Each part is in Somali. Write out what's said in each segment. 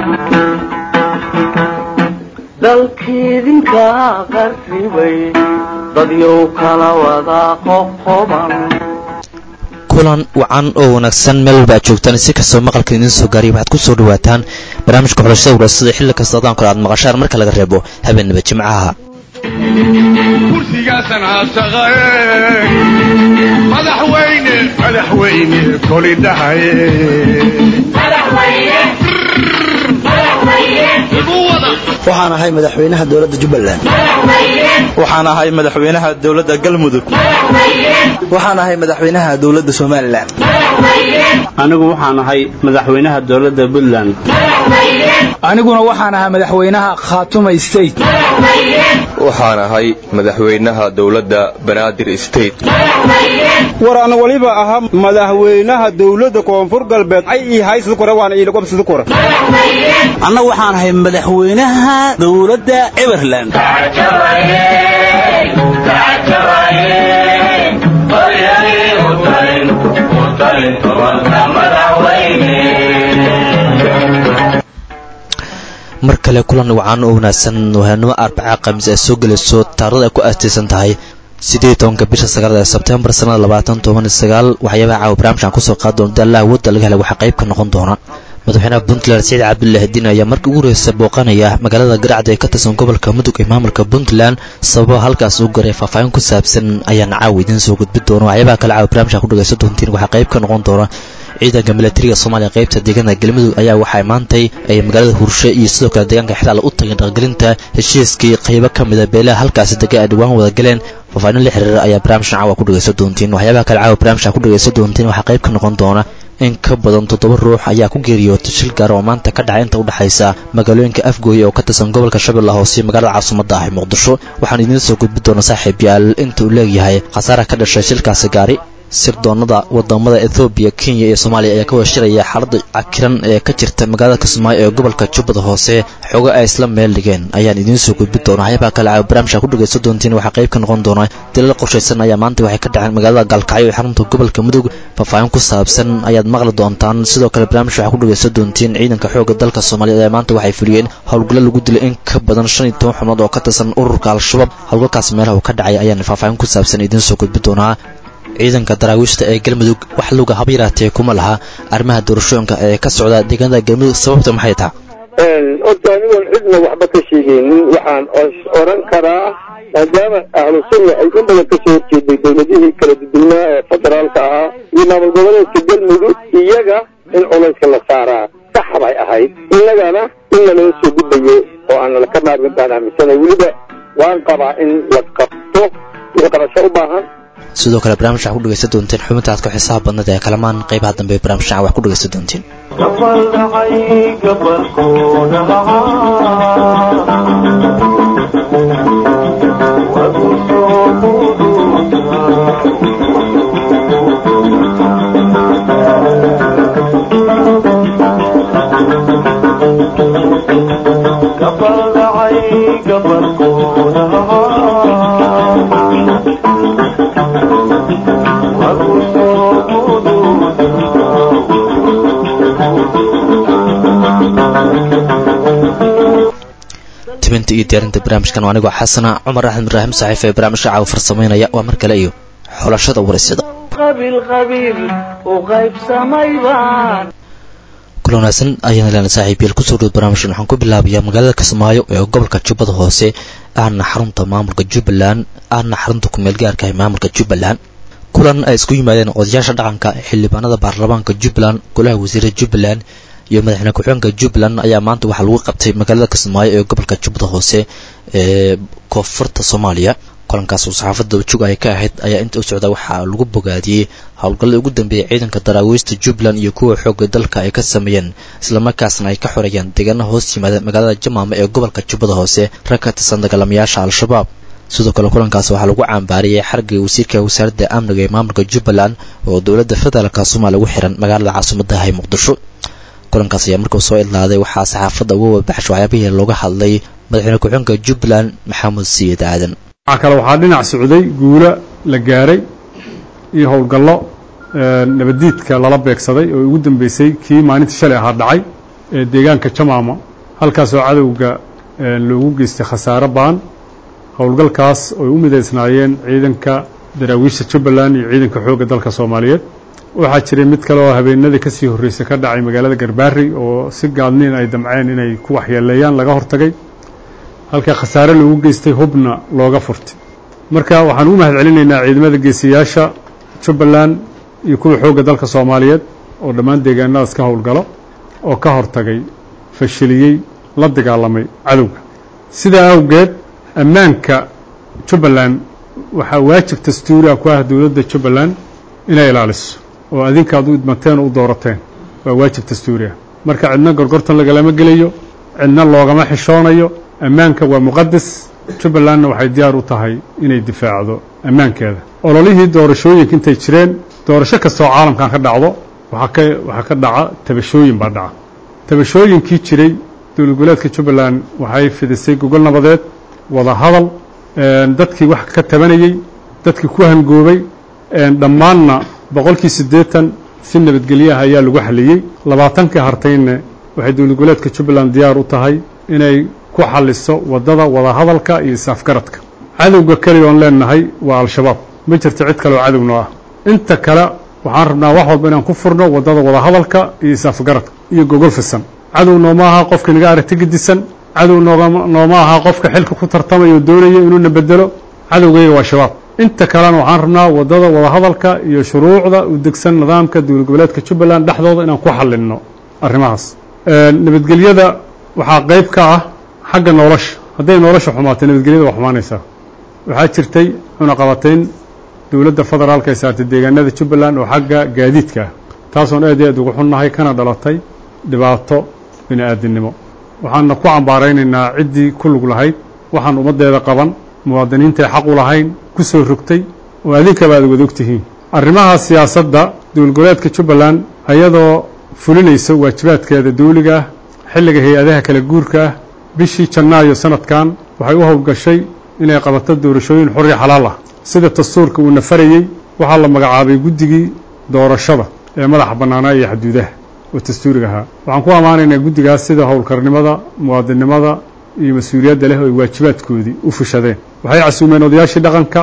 dalkiidinka qarribay dadyow kala wada qoqoban kulan wacan oo wanaagsan meel walba aad joogtaan si kastoo maqalka idiin soo gaariya waxaad ku soo dhawaataan barnaamijka xulashada warasada xilli kasta adaan kale aad maqashaan marka laga reebo habeenaba jimcaha kursigaasan haasaqae madaxweyne madaxweyne koli dhahaye waxaan ahay madaxweynaha dowladda jubbaland waxaan ahay madaxweynaha dowladda galmudug waxaan ahay madaxweynaha dowladda somalilan anigu waxaan ahay madaxweynaha dowladda puntland aniguna waxaan ahaa madaxweynaha khaatuma state waxaan ahay madaxweynaha dowladda banaadir state war ana waliba ahaa madaxweynaha dowladda koonfur galbeed ay ii haysada kore waana iilagobsada kore anna waxaan ahay madaxweynaha dowladda everland mar kale kulan wacan oo wanaagsan wahanimo arbaca khamiis ay soo gelayso taarada ay ku aastaysan tahay siddeed tobanka bisha sagaalada ee sebtembar sannada labaatan toban sagaal waxyaabaha caawa barnaamijkan kusoo qaadi doona daallaha wadda laga helay waxaa qayb ka noqon doona madaxweynaha puntland saciid cabdullaahi diin ayaa markii ugu horeysa booqanaya magaalada garacda ee ka tirsan gobolka mudug ee maamulka puntland sababa halkaas uu garay faahfaahin ku saabsan ayaana caawa idiin soo gudbi doona waxyaabaha kale caawa barnaamijkan ku dhagaysan doontiin waxaa qayb ka noqon doona ciidanka milatariga soomaaliya qaybta deegaanka galmudug ayaa waxay maantay ay magaalada hurshe iyo sidoo kale deegaanka xidhaal u tageen dhaqgelinta heshiiskii qaybo ka mida beelaha halkaasi dega ay dhawaan wada galeen faahfaahin la xiriira ayaa barnaamijkan caawa ku dhagaysan doontiin waxyaabaha kale caawa barnaamijkan ku dhagaysan doontiin waxaa qayb ka noqon doona in ka badan toddoba ruux ayaa ku geeriyootay shil gaar oo maanta ka dhacay inta u dhexaysa magaalooyinka afgooye oo ka tirsan gobolka shabeelle hoose iyo magaalada caasimadda ah ee muqdisho waxaan idiin soo gudbi doonaa saaxiib yaal inta uu leegyahay khasaara ka dhashay shilkaasi gaari sirdoonada wadamada ethoobiya kenya iyo soomaaliya ayaa ka wada shiraya xaaladda cakiran ee ka jirta magaalada kismaayo ee gobolka jubbada hoose xogo ay isla meel dhigeen ayaan idiin soo gudbi doona waxyaabaha kale caawa barnaamijka ku dhagaysan doontiin waxaa qayb ka noqon doona dilal qorshaysan ayaa maanta waxay ka dhaceen magaalada gaalkacyo ee xarunta gobolka mudug faahfaahin ku saabsan ayaad maqli doontaan sidoo kale barnaamij waxaa ku dhagaysan doontiin ciidanka xoogga dalka soomaaliyeed ee maanta waxay fuliyeen howlgallo lagu dilay in ka badan shan iyo toban xubnood oo ka tirsan ururka al-shabaab howlgalkaas meelaha uu ka dhacay ayaan faahfaahin ku saabsan idiin soo gudbi doonaa ciidanka daraawiishta ee galmudug wax luga haba yaraatee kuma laha arrimaha doorashooyinka ee ka socda deegaanada galmudug sababta maxay taha horta anigoon cidna waxba ka sheegaynin waxaan oran karaa maadaama ahlu sunna ay in badan kasoo horjeeday dowladihii kala duduwnaa ee federaalka ahaa iyo maamul goboleedka galmudug iyaga in culayska la saaraa sax bay ahayd innagana in naloo soo gudbayo oo aan laka maarmin baan aaminsanay weliba waan qabaa in la qabto wixii qabasho u baahan sidoo kale barnaamij waxaa ku dhagaysan doonteen xubinta aad ku xisaab badnada ee kalamaan qaybaha dambe barnaamijkan wax ku dhagaysan doonteen tibinta iyo diyaarinta barnaamijkan waa anigoo xasana cumar axmed ibraahim saxiif ee barnaamijka caawa farsamaynaya waa mar kale iyo xulashada wareysada kula wanaagsan ayaan leena saaxiibyeel kusoo dhow barnaamijkan waxaan ku bilaabayaa magaalada kismaayo ee gobolka jubbada hoose ahna xarunta maamulka jubbaland ahna xarunta kumeel gaarka ee maamulka jubbaland kulan ay isku yimaadeen odayaasha dhaqanka xildhibaanada baarlamaanka jubbaland golaha wasiirada jubbaland iyo madaxweyne ku-xigeenka jubbaland ayaa maanta waxaa lagu qabtay magaalada kismaayo ee gobolka jubbada hoose ee koonfurta soomaaliya kulankaas oo saxaafadda jug ay ka ahayd ayaa inta u socda waxaa lagu bogaadiyey howlgallada ugu dambeeyay ciidanka daraawiista jubbaland iyo kuwa xoogga dalka ay ka sameeyeen islamarkaasna ay ka xoreeyaan deegaanaha hoos yimaada magaalada jamaama ee gobolka jubbada hoose rag ka tirsan dagaalamayaasha al-shabaab sidoo kale kulankaas waxaa lagu cambaariyey xarigii wasiirka wasaaradda amniga ee maamulka jubbaland oo dowladda federaalka soomaaliya ugu xiran magaalada caasimadda ah ee muqdisho kulankaas ayaa markuu soo idlaaday waxaa saxaafadda uga wadabaxsho waxyaabihii looga hadlay madaxweyne ku-xigeenka jubbaland maxamuud siiyid aadan waxaa kale waxaa dhinac socday guula la gaaray iyo howlgallo nabaddiidka lala beegsaday oo ugu dambeysay kii maalinta shalay ahaa dhacay ee deegaanka jamaama halkaasoo cadowga loogu geystay khasaare baan howlgalkaas oy u midaysnaayeen ciidanka daraawiisha jubbaland iyo ciidanka xoogga dalka soomaaliyeed waxaa jiray mid kale oo habeenadii ka sii horreysay ka dhacay magaalada garbaari oo si gaadniin ay damceen inay ku waxyeeleeyaan laga hortagay halka khasaare loogu geystay hubna looga furtay marka waxaan ugu mahad celinaynaa ciidamada geesiyaasha jubbaland iyo kuwa xoogga dalka soomaaliyeed oo dhammaan deegaanadaas ka howlgalo oo ka hortagay fashiliyey la dagaalamay cadowga sidaa awgeed ammaanka jubbaland waxaa waajib dastuuriah ku ah dowladda jubbaland inay ilaaliso oo adinkaad u idmateen oo u doorateen waa waajib dastuuri ah marka cidna gorgortan lagalama gelayo cidna loogama xishoonayo ammaanka waa muqadas jubbalandna waxay diyaar u tahay inay difaacdo ammaankeeda ololihii doorashooyinka intay jireen doorasho kastoo caalamkan ka dhacdo waxaa ka waxaa ka dhaca tabashooyin baa dhaca tabashooyinkii jiray dowlad goboleedka jubbaland waxay fidisay gogol nabadeed wada hadal dadkii wax ka tabanayey dadkii ku hangoobay dhammaanna boqolkii siddeetan si nabadgelyaha ayaa lagu xaliyey labaatankii hartayna waxay dowlad goboleedka jubbaland diyaar u tahay inay ku xaliso waddada wadahadalka iyo is-afgaradka cadowga keliya oon leenahay waa al-shabaab ma jirto cid kale oo cadowno ah inta kale waxaan rabnaa wax walba inaan ku furno waddada wadahadalka iyo is-afgaradka iyo gogol fisan cadow nooma aha qofka naga aragti gedisan cadow nooma aha qofka xilka ku tartamaya oo doonaya inuuna bedelo cadowgayga waa shabaab inta kalena waxaan rabnaa waddada wadahadalka iyo shuruucda u degsan nidaamka dowlad goboleedka jubbaland dhexdooda inaan ku xalinno arrimahaas nabadgelyada waxaa qayb ka ah xagga nolosha hadday nolosha xumaato nabadgelyada waa xumaanaysaa waxaa jirtay cunaqabatayn dowladda federaalka ay saartay deegaanada jubbaland oo xagga gaadiidka ah taasoon aad iyo aad ugu xunnahay kana dhalatay dhibaato bini aadinimo waxaanna ku cambaaraynaynaa ciddii ku lug lahayd waxaan ummaddeeda qaban muwaadiniintay xaq u lahayn ku soo rogtay oo adinkaba aad wada ogtihiin arrimaha siyaasadda dowlad goboleedka jubbaland ayadoo fulinaysa waajibaadkeeda dawliga ah xilliga hay-adaha kala guurka ah bishii janaayo sanadkan waxay u howlgashay inay qabato doorashooyin xor iyo xalaal ah sida dastuurka uuna farayey waxaa la magacaabay guddigii doorashada ee madaxa bannaanaa iyo xaduudaha oo dastuuriga ahaa waxaan ku ammaanaynaa guddigaas sida howlkarnimada muwaadinnimada iyo mas-uuliyadda leh oo ay waajibaadkoodii u fushadeen waxay casuumeen odayaashii dhaqanka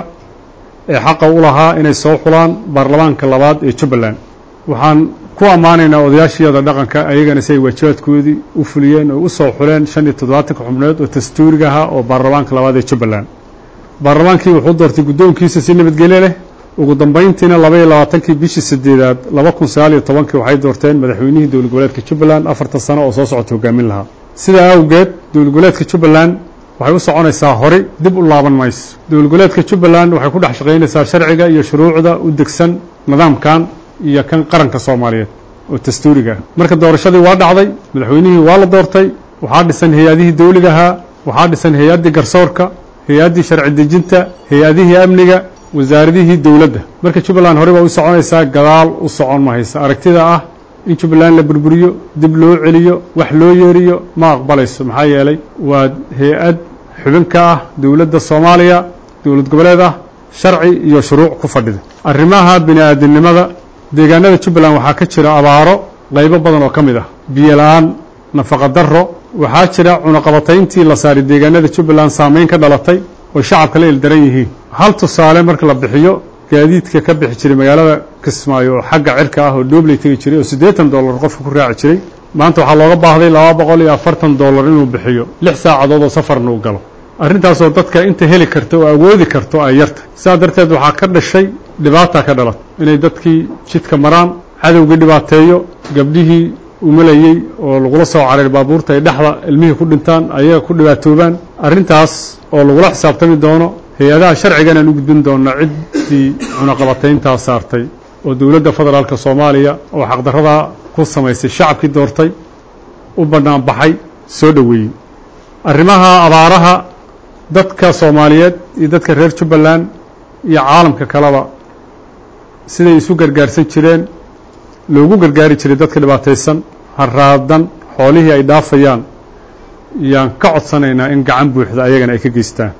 ee xaqa u lahaa inay soo xulaan baarlamaanka labaad ee jubbaland waxaan ku ammaanaynaa odayaashiyada dhaqanka ayagana si ay waajibaadkoodii u fuliyeen oo u soo xuleen shan iyo toddobaatanka xubnood oo dastuuriga ahaa oo baarlamaanka labaad ee jubbaland baarlamaankii wuxuu doortay guddoonkiisa si nabadgelyo leh ugu dambayntiina laba iyo labaatankii bishii sideedaad laba kun sagaal iyo tobankii waxay doorteen madaxweynihii dowlad goboleedka jubbaland afartan sano oo soo socota hogaamin lahaa sidaa awgeed dowlad goboleedka jubbaland waxay u soconaysaa horey dib u laaban mayso dowlad goboleedka jubbaland waxay ku dhex shaqaynaysaa sharciga iyo shuruucda u degsan nidaamkan iyo kan qaranka soomaaliyeed oo dastuuriga ah marka doorashadii waa dhacday madaxweynihii waa la doortay waxaa dhisan hay-adihii dawliga ahaa waxaa dhisan hay-addii garsoorka hay-addii sharci dejinta hay-adihii amniga wasaaradihii dowladda marka jubbaland horey baa u soconaysaa gadaal u socon mahaysa aragtida ah in jubbaland la burburiyo dib loo celiyo wax loo yeeriyo ma aqbalayso maxaa yeelay waa hay-ad xubin ka ah dowladda soomaaliya dowlad goboleed ah sharci iyo shuruuc ku fadhida arrimaha bini aadamnimada deegaanada jubbaland waxaa ka jira abaaro qaybo badan oo ka mid ah biyo la-aan nafaqa darro waxaa jira cunaqabatayntii la saaray deegaanada jubbaland saameyn ka dhalatay oo shacabka la ildaran yihiin hal tusaale marka la bixiyo gaadiidka ka bixi jiray magaalada kismaayo oo xagga cirka ah oo dhoobley tegi jiray oo siddeetan dollar qofka ku raaci jiray maanta waxaa looga baahday laba boqol iyo afartan dollar inuu bixiyo lix saacadood oo safarna uu galo arrintaasoo dadka inta heli karta oo awoodi karto ay yarta sidaa darteed waxaa ka dhashay dhibaata ka dhalat inay dadkii jidka maraan cadowgii dhibaateeyo gabdhihii umalayey oo lagula soo career baabuurta ay dhexda ilmihii ku dhintaan ayaga ku dhibaatoobaan arrintaas oo lagula xisaabtami doono hay-adaha sharcigan aan u gudbin doona ciddii cunaqabatayntaa saartay oo dowladda federaalka soomaaliya oo xaqdarradaa ku samaysay shacabkii doortay u bannaan baxay soo dhoweeyey arrimaha abaaraha dadka soomaaliyeed iyo dadka reer jubbaland iyo caalamka kaleba siday isu gargaarsan jireen loogu gargaari jiray dadka dhibaataysan haraadan xoolihii ay dhaafayaan yaan ka codsanaynaa in gacan buuxda ayagana ay ka geystaan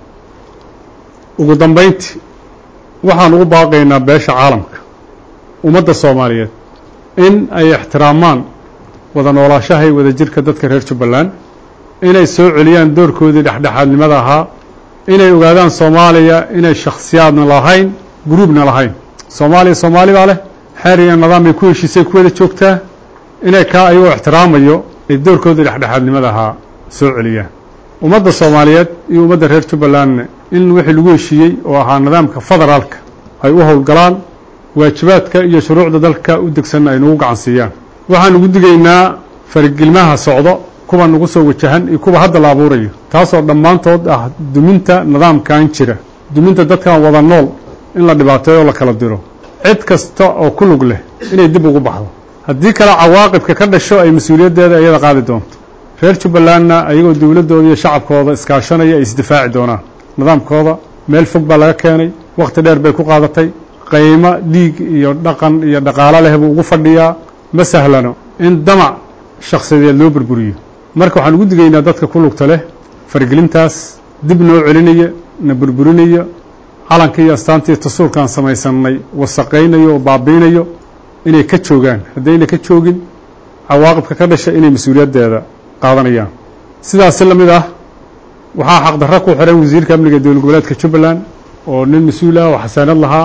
ugu dambayntii waxaan ugu baaqaynaa beesha caalamka ummadda soomaaliyeed in ay ixtiraamaan wada noolaashaha iyo wadajirka dadka reer jubbaland inay soo celiyaan doorkoodii dhexdhexaadnimada ahaa inay ogaadaan soomaaliya inay shakhsiyaadna lahayn gruubna lahayn soomaaliya soomaali baa leh xeer iyo nidaam bay ku heshiisay ku wada joogtaa inay kaa ayagoo ixtiraamayo ay doorkoodii dhexdhexaadnimada ahaa soo celiyaan ummadda soomaaliyeed iyo ummadda reer jubbalandna in wixii lagu heshiiyey oo ahaa nidaamka federaalka ay u howlgalaan waajibaadka iyo shuruucda dalka u degsanna ay nagu gacan siiyaan waxaan ugu digaynaa farigilmaha socdo kuwa nagu soo wajahan iyo kuwa hadda la abuurayo taasoo dhammaantood ah duminta nidaamkan jira duminta dadkan wada nool in la dhibaateeyo o la kala diro cid kasta oo ku lug leh inay dib ugu baxdo haddii kale cawaaqibka ka dhasho ay mas-uuliyaddeeda iyada qaadi doonto reer jubbalandna ayagoo dowladdooda iyo shacabkooda iskaashanaya ay isdifaaci doonaan nidaamkooda meel fog baa laga keenay wakhti dheer bay ku qaadatay qaymo dhiig iyo dhaqan iyo dhaqaalo leh buu ugu fadhiyaa ma sahlano in damac shakhsiyadeed loo burburiyo marka waxaan ugu digaynaa dadka ku lugta leh fargelintaas dib noo celinaya na burburinaya calanka iyo astaantii tasuurkaan samaysannay wasaqaynayo oo baabiinayo inay ka joogaan haddayna ka joogin cawaaqibka ka dhasha inay mas-uuliyaddeeda qaadanayaan sidaasi la mid ah waxaa xaqdarro ku xihan wasiirka amniga dowlad goboleedka jubbaland oo nin mas-uul ah oo xasaanad lahaa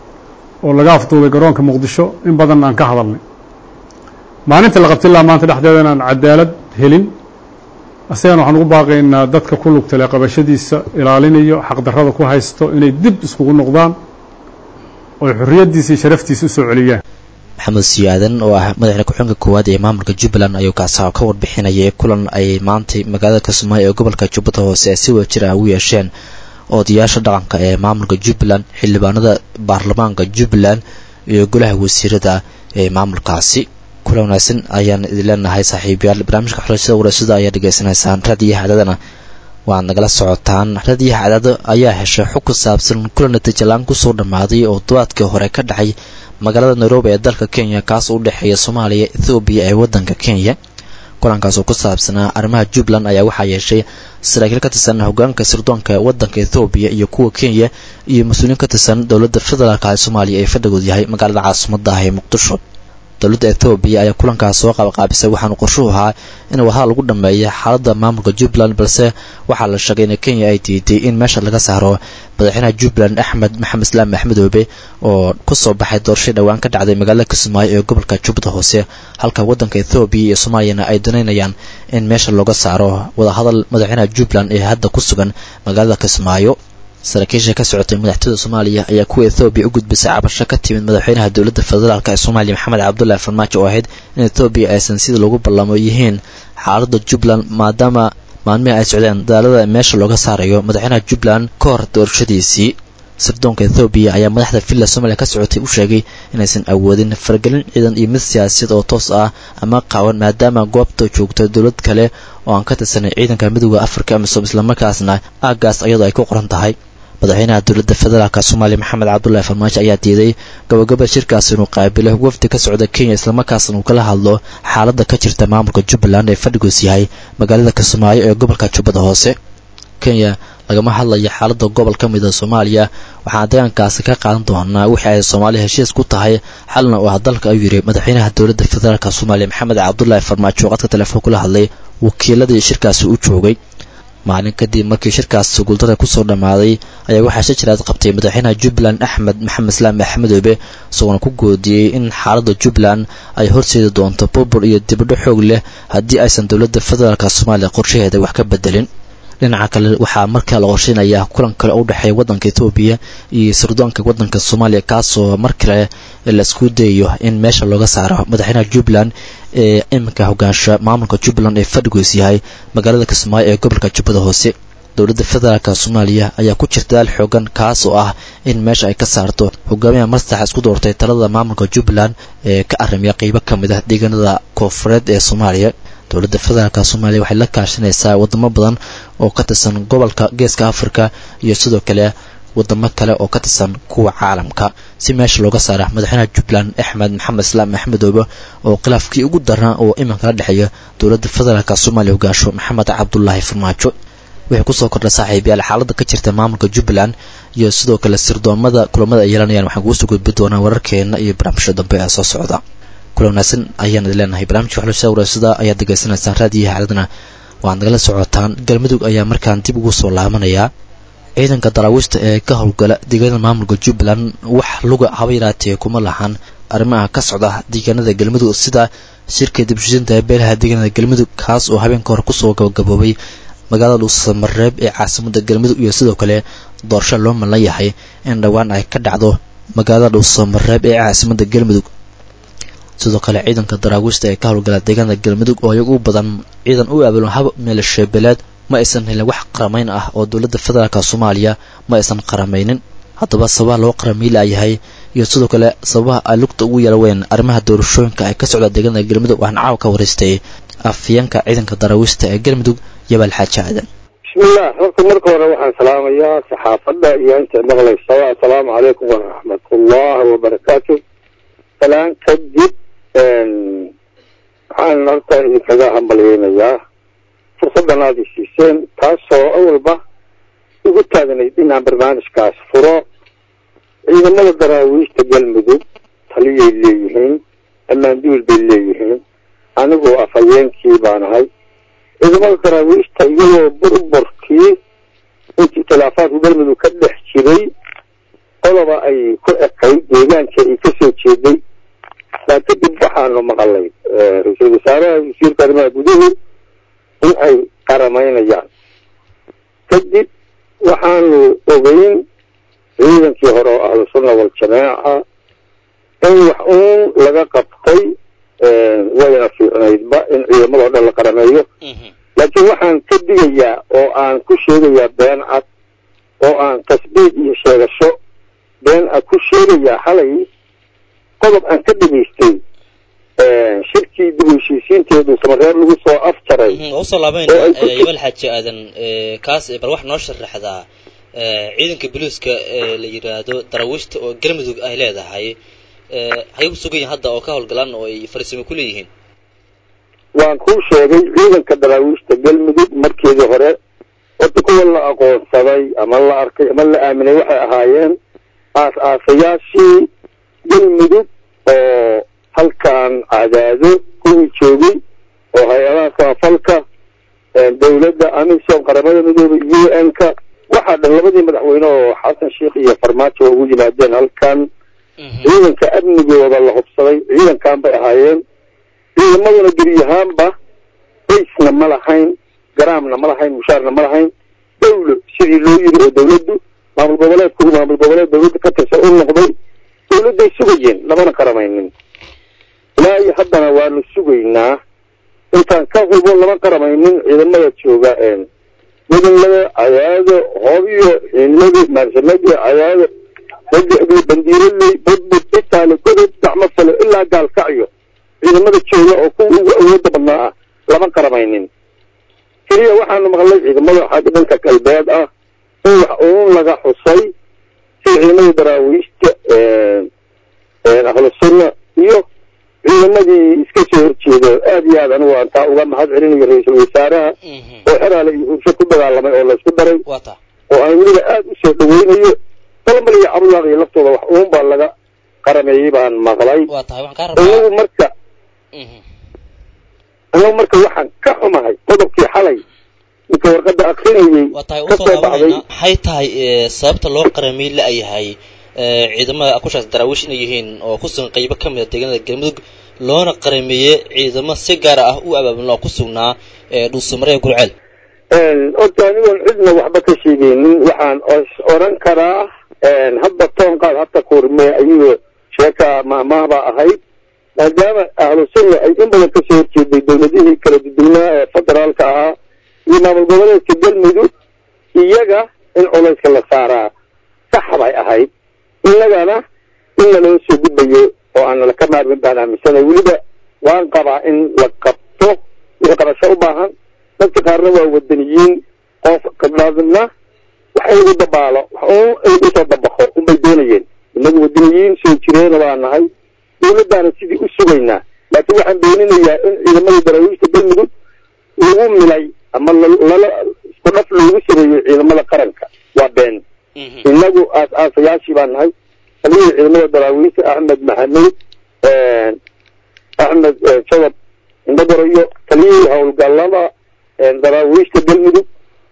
oo laga afduubay garoonka muqdisho in badan aan ka hadalnay maalinta la qabti laha maanta dhexdeeda inaan cadaalad helin asagana waxaan ugu baaqaynaa dadka ku lugtale qabashadiisa ilaalinayo xaqdarrada ku haysto inay dib iskugu noqdaan oy xorriyaddiisa iyo sharaftiisa u soo celiyaan maxamed siyaadan oo ah madaxda ku-xigeenka koowaad ee maamulka jubbaland ayuu kaasa ka warbixinayay kulan ay maantay magaalada kismaayo ee gobolka jubbada hoose ay si wada jir ah ugu yeesheen odayaasha dhaqanka ee maamulka jubbaland xildhibaanada baarlamaanka jubbaland iyo golaha wasiirada ee maamulkaasi kulan wanaagsan ayaan idin leenahay saaxiibayaal barnaamijka xulashada warasada ayaa dhegaysanaysaan raadiyaha cadadana waad nagala socotaan raadiyaha cadado ayaa heshay xog ku saabsan kulan natiijalaan kusoo dhammaaday oo duwaadkii hore ka dhacay magaalada nairobi ee dalka kenya kaas oo u dhexeeya soomaaliya ethoobiya ee waddanka kenya kulankaas oo ku saabsanaa arrimaha jubbaland ayaa waxaa yeeshay saraakiil ka tirsan hogaanka sirdoonka waddanka ethoobiya iyo kuwa kenya iyo mas-uuliyiin ka tirsan dowladda federaalka ee soomaaliya ee fadhigood yahay magaalada caasimadda ah ee muqdisho dowladda ethoobiya ayaa kulankaas soo qabaqaabisay waxaanu qorshuhu ahaa in wadaha lagu dhammeeya xaaladda maamulka jubbaland balse waxaa la sheegay in kenya ay diiday in meesha laga saaro madaxweynaha jubbaland axmed maxamed islaam axmedoobe oo kusoo baxay doorashay dhowaan ka dhacday magaalada kismaayo ee gobolka jubbada hoose halka waddanka ethoobiya iyo soomaaliyana ay danaynayaan in meesha looga saaro wadahadal madaxweynaha jubbaland ee hadda ku sugan magaalada kismaayo saraakiisha ka socotay madaxtooyda soomaaliya ayaa kuwa ethoobiya u gudbisay cabasho ka timid madaxweynaha dowladda federaalk ee soomaaliya maxamed cabdullahi farmaajo oo ahayd in ethoobiya aysan sida lagu ballamo yihiin xaaladda jubbaland maadaama maalmihii ay socdeen dadaalada meesha looga saarayo madaxweynaha jubbaland ka hor doorashadiisii sirdoonka ethoobiya ayaa madaxda villa soomaliya ka socotay u sheegay inaysan awoodin faragelin ciidan iyo mid siyaasiyad oo toos ah ama qaawan maadaama goobta joogto dowlad kale oo aan ka tirsanay ciidanka midooda afrika amisom islamarkaasna aaggaas iyadoo ay ku qoran tahay madaxweynaha dowladda federaalk soomaaliya maxamed cabdullahi farmaajo ayaa diiday gabagaba shirkaas inuu qaabilo wafdi ka socda kenya islamarkaasna uu kala hadlo xaaladda ka jirta maamulka jubbaland ee fadhigoos yahay magaalada kismaayo ee gobolka jubbada hoose kenya lagama hadlayo xaaladda gobol ka mida soomaaliya waxaan deegaankaasi ka qaadan doonaa wixii ay soomaaliya heshiis ku tahay xalna uu ah dalka ayuu yidhi madaxweynaha dowladda federaalk soomaaliya maxamed cabdullaahi farmaajo qadka telefoon kula hadlay wakiiladii shirkaasi u joogay maalin kadib markii shirkaasi guuldada kusoo dhammaaday ayaa waxaa shajiraad qabtay madaxweynaha jubbaland axmed maxamed islaam axmedoobe isagoona ku goodiyey in xaaladda jubbaland ay horseedi doonto burbur iyo dibadho xoog leh haddii aysan dowladda federaalk soomaaliya qorshaheeda wax ka bedelin dhinaca kale waxaa markaa la qorsheynayaa kulan kale u dhexeeya waddanka etoobiya iyo sirdoonka waddanka soomaaliya kaasoo mar kale laisku dayayo in meesha looga saaro madaxweynaha jubbaland ee iminka hogaansha maamulka jubbaland ee fadhigoos yahay magaalada kismaayo ee gobolka jubbada hoose dowladda federaalk soomaaliya ayaa ku jirta daal xoogan kaas oo ah in meesha ay ka saarto hogaamiyaha mastaxa isku doortay talada maamulka jubbaland ee ka arimiya qeybo ka mid ah deegaanada koofureed ee soomaaliya dowladda federaalk soomaaliya waxay la kaashanaysaa wadamo badan oo ka tirsan gobolka geeska afrika iyo sidoo kale wadamo kale oo ka tirsan kuwa caalamka si meesha looga saara madaxweynaha jubbaland axmed maxamed islaam axmedoobe oo khilaafkii ugu darnaa oo iminka la dhexeeya dowladda federaalk soomaaliya hogaansho maxamed cabdulaahi farmaajo wixii kusoo kordha saaxiibayaal xaaladda ka jirta maamulka jubbaland iyo sidoo kale sirdoomada kulamada ay yeelanayaan waxaan kugu soo gudbi doonaa wararkeena iyo barnaamijyo dambe ee soo socda kula wanaagsan ayaan idin leenahay barnaamijka waxlusha waraasada ayaad degeysanaysaan raadiyaha caladana waxaad nagala socotaan galmudug ayaa markaan dib ugu soo laabanayaa ciidanka daraawiishta ee ka howlgala deegaanada maamulka jubbaland wax luga haba yaraatee kuma lahan arrimaha ka socda deegaanada galmudug sida shirka dibshisinta ee beelaha deegaanada galmudug kaas oo habeenka hore kusoo gabagaboobay magaalada dhuusamareeb ee caasimada galmudug iyo sidoo kale doorasho loo malan yahay in dhowaan ay ka dhacdo magaalada dhuusamareeb ee caasimada galmudug sidoo kale ciidanka daraawiishta ee ka howlgala deegaanada galmudug oo iyagu u badan ciidan u aabulan hab meelasheebeleed ma aysan helin wax qaramayn ah oo dowladda federaalka soomaaliya ma aysan qaramaynin haddaba sababaha loo qaramay laayahay iyo sidoo kale sababaha ay lugta ugu yeelaween arrimaha doorashooyinka ay ka socda deegaanada galmudug waxaan caawa ka waraystay afyeenka ciidanka daraawiishta ee galmudug yabaal xaaji aadan bismillah horta marka hore waxaan salaamayaa saxaafadda iyo inta maqlaysa assalaamu calaykum waraxmatullah wabarakaatu salaan kadib waxaan horta idinkaga hambalyeynayaa fursaddan aada isiiseen taasoo awalba ugu taagnayd inaan barnaamijkaas furo ciidamada daraawiishta galmudug taliyay leeyihiin ammaanduul bay leeyihiin anigoo afhayeenkii baan ahay ciidamada daraawiishta iyagoo burburkii intii khilaafaadku galmudug ka dhex jiray qoloba ay ku ekayd deegaanka ay kasoo jeeday baa kadib waxaanu maqalay ra-iisul wasaaraha wasiirka arrimaha guduhu in ay qaramaynayaan kadib waxaanu ogeyn ciidankii hore oo ahlu sunna waljamaaca in wax uun laga qabtay wayna fiicnaydba in ciidamadao dhan la qarameeyo laakiin waxaan ka digayaa oo aan ku sheegayaa been cad oo aan tasbiid iyo sheegasho been cad ku sheegayaa xalay qodob aan ka dhegaystay shirkii dib u heshiisiinteedu samareer lagu soo afjaray usoo laabayna yabal xaaji aadan kaas bal wax noo sharaxdaa ciidanka boliiska ee la yidhaahdo daraawiishta oo galmudug ay leedahay hay ku sugan yihin hadda oo ka howlgalaan oo ay fariisimo ku leeyihiin waan kuu sheegay ciidanka daraawiishta galmudug markeedii hore horta kuwa la aqoonsaday ama la arkay ama la aaminay waxay ahaayeen aas aasayaashii galmudug oo halkan cadaado kuwii joogay oo hay-adaha samafalka dowladda amisom qaramada midoobay u n ka waxaa dhan labadii madaxweyne oo xasan sheikh iyo farmaajo ugu yimaadeen halkan ciidanka amnigooda la hubsaday ciidankan bay ahaayeen ciidamaduna geriyahaanba baysna ma lahayn garaamna ma lahayn mushaarna ma lahayn dawlo sidii loo yiri oo dawladdu maamul goboleedku maamul goboleed dawladda ka tirsan u noqday dawladday sugayeen lamana qaramaynin ilaa iyo haddana waanu sugaynaa intaan ka hubo lama qaramaynin ciidamada jooga midnada cadaado hoobiyo xiinladi maarsamadi cadaado bandiiraley budbud itaali godob gacmo fale ilaa gaalkacyo ciidamada jooga oo kuwa ugu awooda badnaa ah lama qaramaynin keliya waxaanu maqlay ciidamada xagga dhanka galbeed ah in wax uun laga xusay sida ciidamada daraawiishta ahlu sunna iyo ciidamadii iska soo horjeeda aad iyo aad anigu aan taa uga mahad celinayo ra-iisul wasaaraha oo xeraale iyo hursho ku dagaalamay oo laysku daray oo aan weliba aada u soo dhaweynayo dalmal iyo cabdulaaq iyo laftooda wax uun baa laga qarameeyey baan maqlay inagu marka anagu marka waxaan ka xumahay qodobkii xalay ninka warqadda akrinayay ka soo baxday maxay tahay sababta loo qaramay la-yahay ciidamada akushaas daraawiish inay yihiin oo ku sugan qaybo ka mid a deegaanada galmudug loona qarameeyey ciidamo si gaara ah u abaabulin oo ku sugnaa dhuusumaree gurceel horta anigoon cidna waxba ka sheegaynin waxaan oran karaa hadda toonqaad hadda kuurme ayuu sheeka maahmaahbaa ahayd maadaama ahlu sunna ay in badan kasoo horjeeday dowladihii kala duduwnaa ee federaalka ahaa iyo maamul goboleedka galmudug iyaga in culayska la saaraa sax bay ahayd innagana in naloo soo gudbayo oo aan nala ka maarmin baan aaminsanay weliba waan qabaa in la qabto wixii qabasho u baahan dadka qaarna waa wadaniyiin qof kadhaadna wax in lagu dabaalo wax un in lagu soo dabaqo unbay doonayeen inagu wadaniyiin soo jireena baa nahay dawladdaana sidii u sugaynaa laakiin waxaan beeninayaa in ciidamadii daraawiishta galmudug lagu milay ama lala isku dhaf loogu sameeyey ciidamada qaranka waa been inagu aas aasayaashii baan nahay taliyihii ciidamada daraawiishta axmed maxamuud axmed jabab indhagorayo taliyihii howlgallada daraawiishta galmudug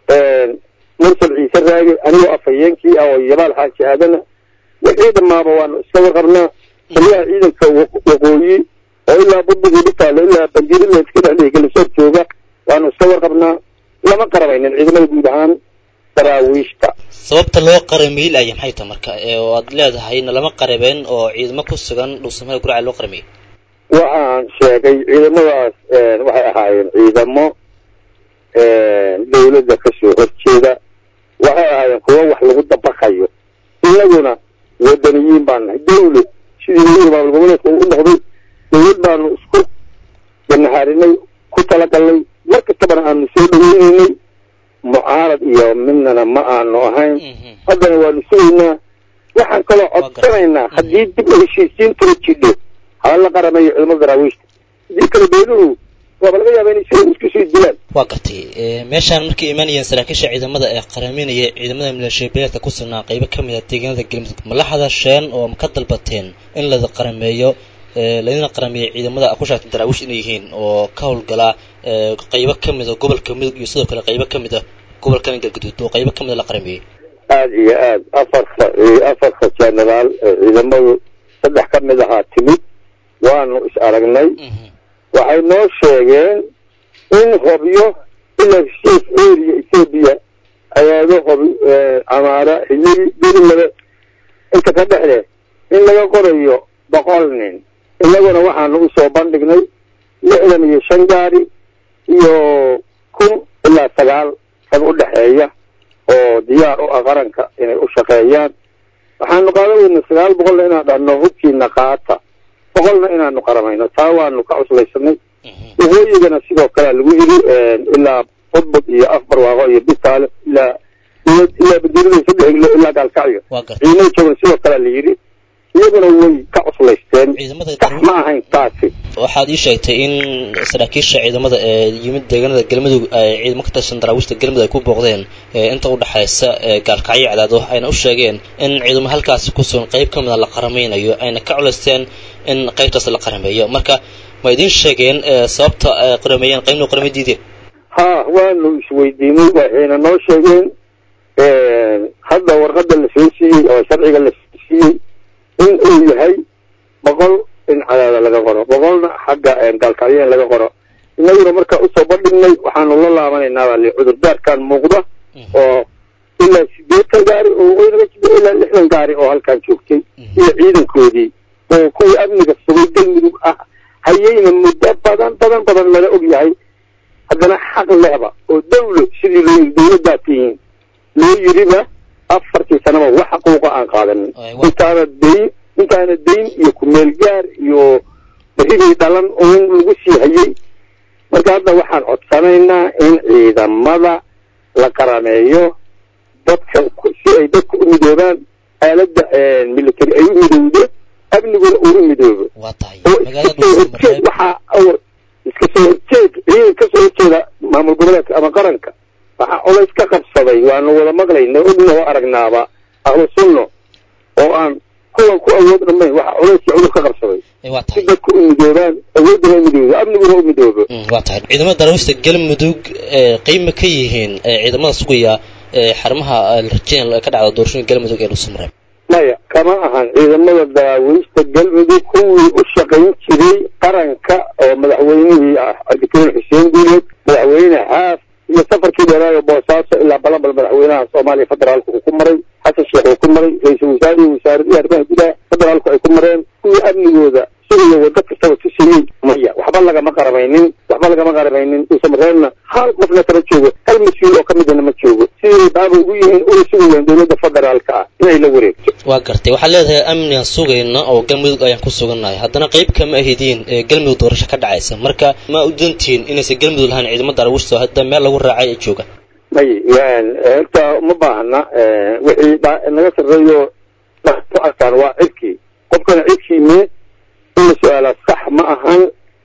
mursal ciise raage anigoo afhayeenkii ah oo yabaal xaaji aadana wixii dhammaaba waanu iska warqabnaa taliyaha ciidanka waqooyi oo ilaa budbugii dhitaalo ilaa banjirila iska dhexdhihi galisoor jooga waanu iska warqabnaa lama qarabaynin ciidamada guud ahaan daraawiishta sababta loo qaramiyey laaya maxay tahay marka oo aad leedahay na lama qarabeen oo ciidamo ku sugan dhuusamada guraceel loo qaramiyey waxaan sheegay ciidamadaas waxay ahaayeen ciidamo dawladda kasoo horjeeda waxay ahaayeen kuwo wax lagu dabaqayo inaguna wadaniyiin baan nahay dawlad sidii weli maamul goboleedka uu u noqday dawlad baanu isku ganaharinay ku talagalnay mar kastabana aanu soo dhaweynaynay mucaarad iyo midnana ma aanu ahayn haddana waanu sugaynaa waxaan kaloo codsanaynaa haddii dib u heshiisiintula jidho hala la qaramayo ciidamada daraawiishta haddii kale beeluhu waaba laga yaaba inay sida isku sii dilaan waa gartay meeshaan markay imaanayeen saraakiisha ciidamada ee qaraminaya ciidamada maleeshiyabeeleedka ku sugnaa qaybo ka mid a deegaanada galmudug ma la hadasheen oo ma ka dalbateen in lada qarameeyo ladina qarameeyo ciidamada ku sheegtay daraawiish inay yihiin oo ka howlgalaa qaybo ka mid a gobolka mudug iyo sidoo kale qaybo ka mid a gobolkan galguduud oo qaybo ka mid a la qarameeyey aada iyo aad afarka afarka jenaraal ciidamadu saddex ka mid ahaa timid waanu is aragnay waxay noo sheegeen in hobyo ilaa heshiis area ethoobia ayaado hob camaara xiligi berimada inta ka dhexle in laga qorayo boqol nin inaguna waxaanu usoo bandhignay lixdan iyo shan gaari iyo kun ilaa sagaal rag u dhexeeya oo diyaar u ah qaranka inay u shaqeeyaan waxaanu qaadan weyna sagaal boqolna inaan dhahno hubkiina qaata boqolna inaanu qaramayno taa waanu ka cuslaysanay waqooyigana sidoo kalea lagu yiri ilaa budbud iyo afbarwaaqo iyo bitaale ilaa ilaa badirida saddex ilo ilaa gaalkacyo ciidamada joogan sidoo kalea la yiri iyaguna way ka cuslaysteen sax ma ahayn taasi waxaad ii sheegtay in saraakiisha ciidamada ee yimid deegaanada galmudug ay ciidamo ka tirsan daraawiishta galmudug ay ku booqdeen inta u dhexaysa gaalkacyo cadaado ayna u sheegeen in ciidamo halkaasi ku sugan qayb ka mid a la qaramaynayo ayna ka culaysteen in qaybtaas la qarameeyo marka ma idiin sheegeen sababta ay qarameeyeen qaybna qaramay diideen ha waanu isweydiinay waxayna noo sheegeen hadda warqada la soo siiyey oo sharciga la soo siiyey in uu yahay boqol in cadaada laga qoro boqolna xagga gaalkacyo in laga qoro inaguna markaa usoo bandhignay waxaanu la laabanaynaa baa li cudurdaarkan muuqda oo ilaa sideetan gaari oo waqooyi naga jiro ilaa lixdan gaari oo halkan joogtay iyo ciidankoodii oo kuwii amniga sugay galmudug ah hayayna muddo badan badan badan lala og yahay haddana xaq lehba oo dawlo sidii loo yiri dawladdaa tihiin loo yiriba afartii sanaba wax xuquuqa aan qaadanin intaana dayn intaana dayn iyo kumeel gaar iyo berridii dhalan oo lagu sii hayay marka hadda waxaan codsanaynaa in ciidamada la qarameeyo dadka si ay dadka u midoobaan aaladda military ay u midowdo amniguna uu u midoobo oo iska soo horjeed waxaa iska soo horjeed ciidan ka soo horjeeda maamul goboleedka ama qaranka waxaa colays ka qabsaday waanu wada maqlayna ogna oo aragnaaba ahlu sunno oo aan kuwan ku awood dhamayn waxaa culayskii cudur ka qabsaday si dadku u midoobaan awooduna u midoobo amniguna u midoobo waa tahay ciidamada daraawiishta galmudug qeyma ka yihiin ciidamada sugaya xarumaha larjeen ka dhacda doorashooyin galmudug ee dhuusamareeb maya kama ahan ciidamada daraawiishta galmudug kuwii u shaqayn jiray qaranka oo madaxweynihii ah cabdikariim xuseen guuleed madaxweyne xaaf iyo safarkii dheeraayo boosaaso ilaa balabal madaxweynaha soomaaliya federaalka uu ku maray xasan sheekh uu ku maray ra-iisul wasaare iyo wasaaradihii arrimaha gudaha federaalku ay ku mareen kuwii amnigooda sugiyo waddo kastaba tusiyey maya waxba lagama qaramaynin waxba lagama qaramaynin dhuusamareebna hal qofna kama joogo hal mas-uul oo ka midana ma joogo sidii baaba ugu yihiin una sugayaan dowladda federaalka ah inay la wareegto waa gartay waxaad leedahay amnigaan sugayna oo galmudug ayaan ku sugannahay haddana qayb kama ahidiin ee galmudug doorasho ka dhacaysa marka ma u dantihiin inaysan galmudug lahayn ciidamo daraawiishta hadda meel lagu raacay ay jooga may horta uma baahna wixii naga sarreeyo ku arkaan waa cirkii qofkana cirkii mee in la su-aalaa sax ma ahan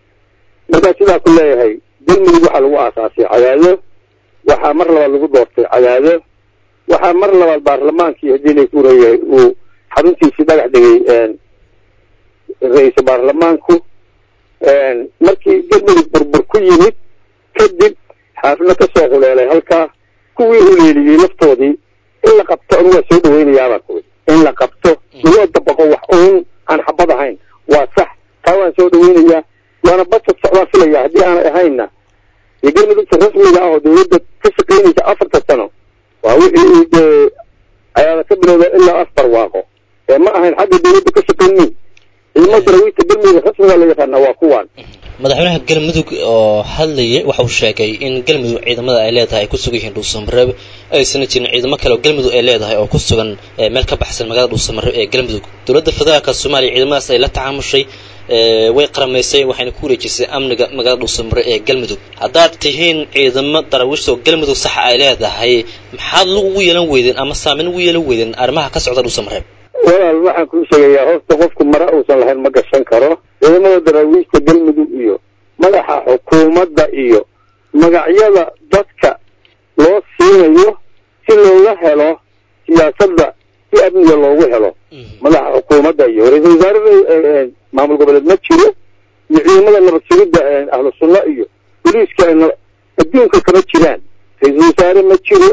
markaa sidaa ku leeyahay galmudug waxaa lagu aasaasay cadaado waxaa mar labaad lagu doortay cadaado waxaa mar labaad baarlamaankii haddii lay kuurayahay uu xaruntiisii dhagax dhigay ra-iisul baarlamaanku markii galmudug burbur ku yimid kadib xaafidna ka soo huleelay halkaa kuwii huleeliyey laftoodii in la qabto anigu waa soo dhawaynayaabaa kuwi in la qabto lagoo dabaqo wax uun aan xabad ahayn waa sax taa waan soo dhawaynayaa waana basad socdaan filaya haddii aanay ahaynna iyo galmudugta rasmiga ah oo dawladda ka shaqaynaysa afarta sano waa wixii dee ayaada ka bilowda ilaa afar waaqo ee ma ahayn xagga dawladda ka shaqaynin ciidamo darawiista galmudug rasmiga la yaqaana waa kuwaan madaxweynaha galmudug oo hadlayay waxa uu sheegay in galmudug ciidamada ay leedahay ay ku sugan yihiin dhuusamareeb aysan jirin ciidamo kale oo galmudug ay leedahay oo ku sugan meel ka baxsan magaalada dhuusamareeb ee galmudug dowladda federaalka soomaaliya ciidamadaas ay la tacaamushay way qaramaysay waxayna ku wareejisay amniga magaalada dhuusamareeb ee galmudug haddaad tihiin ciidamo darawiishta oo galmudug saxa ay leedahay maxaad lug ugu yeelan weydeen ama saameyn ugu yeelan weydeen arrimaha ka socda dhuusamareeb walaal waxaan kuu sheegayaa horta qofku mara uusan lahayn ma gashan karo ciidamada daraawiishta galmudug iyo madaxa xukuumadda iyo magacyada dadka loo siinayo si looga helo siyaasadda si amniga loogu helo madaxa xukuumadda iyo ra-iisul wasaarada maamul goboleed ma jiro iyo ciidamada nabad sugidda ahlu sunna iyo boliiska adduunka kama jiraan ra-iisul wasaare ma jiro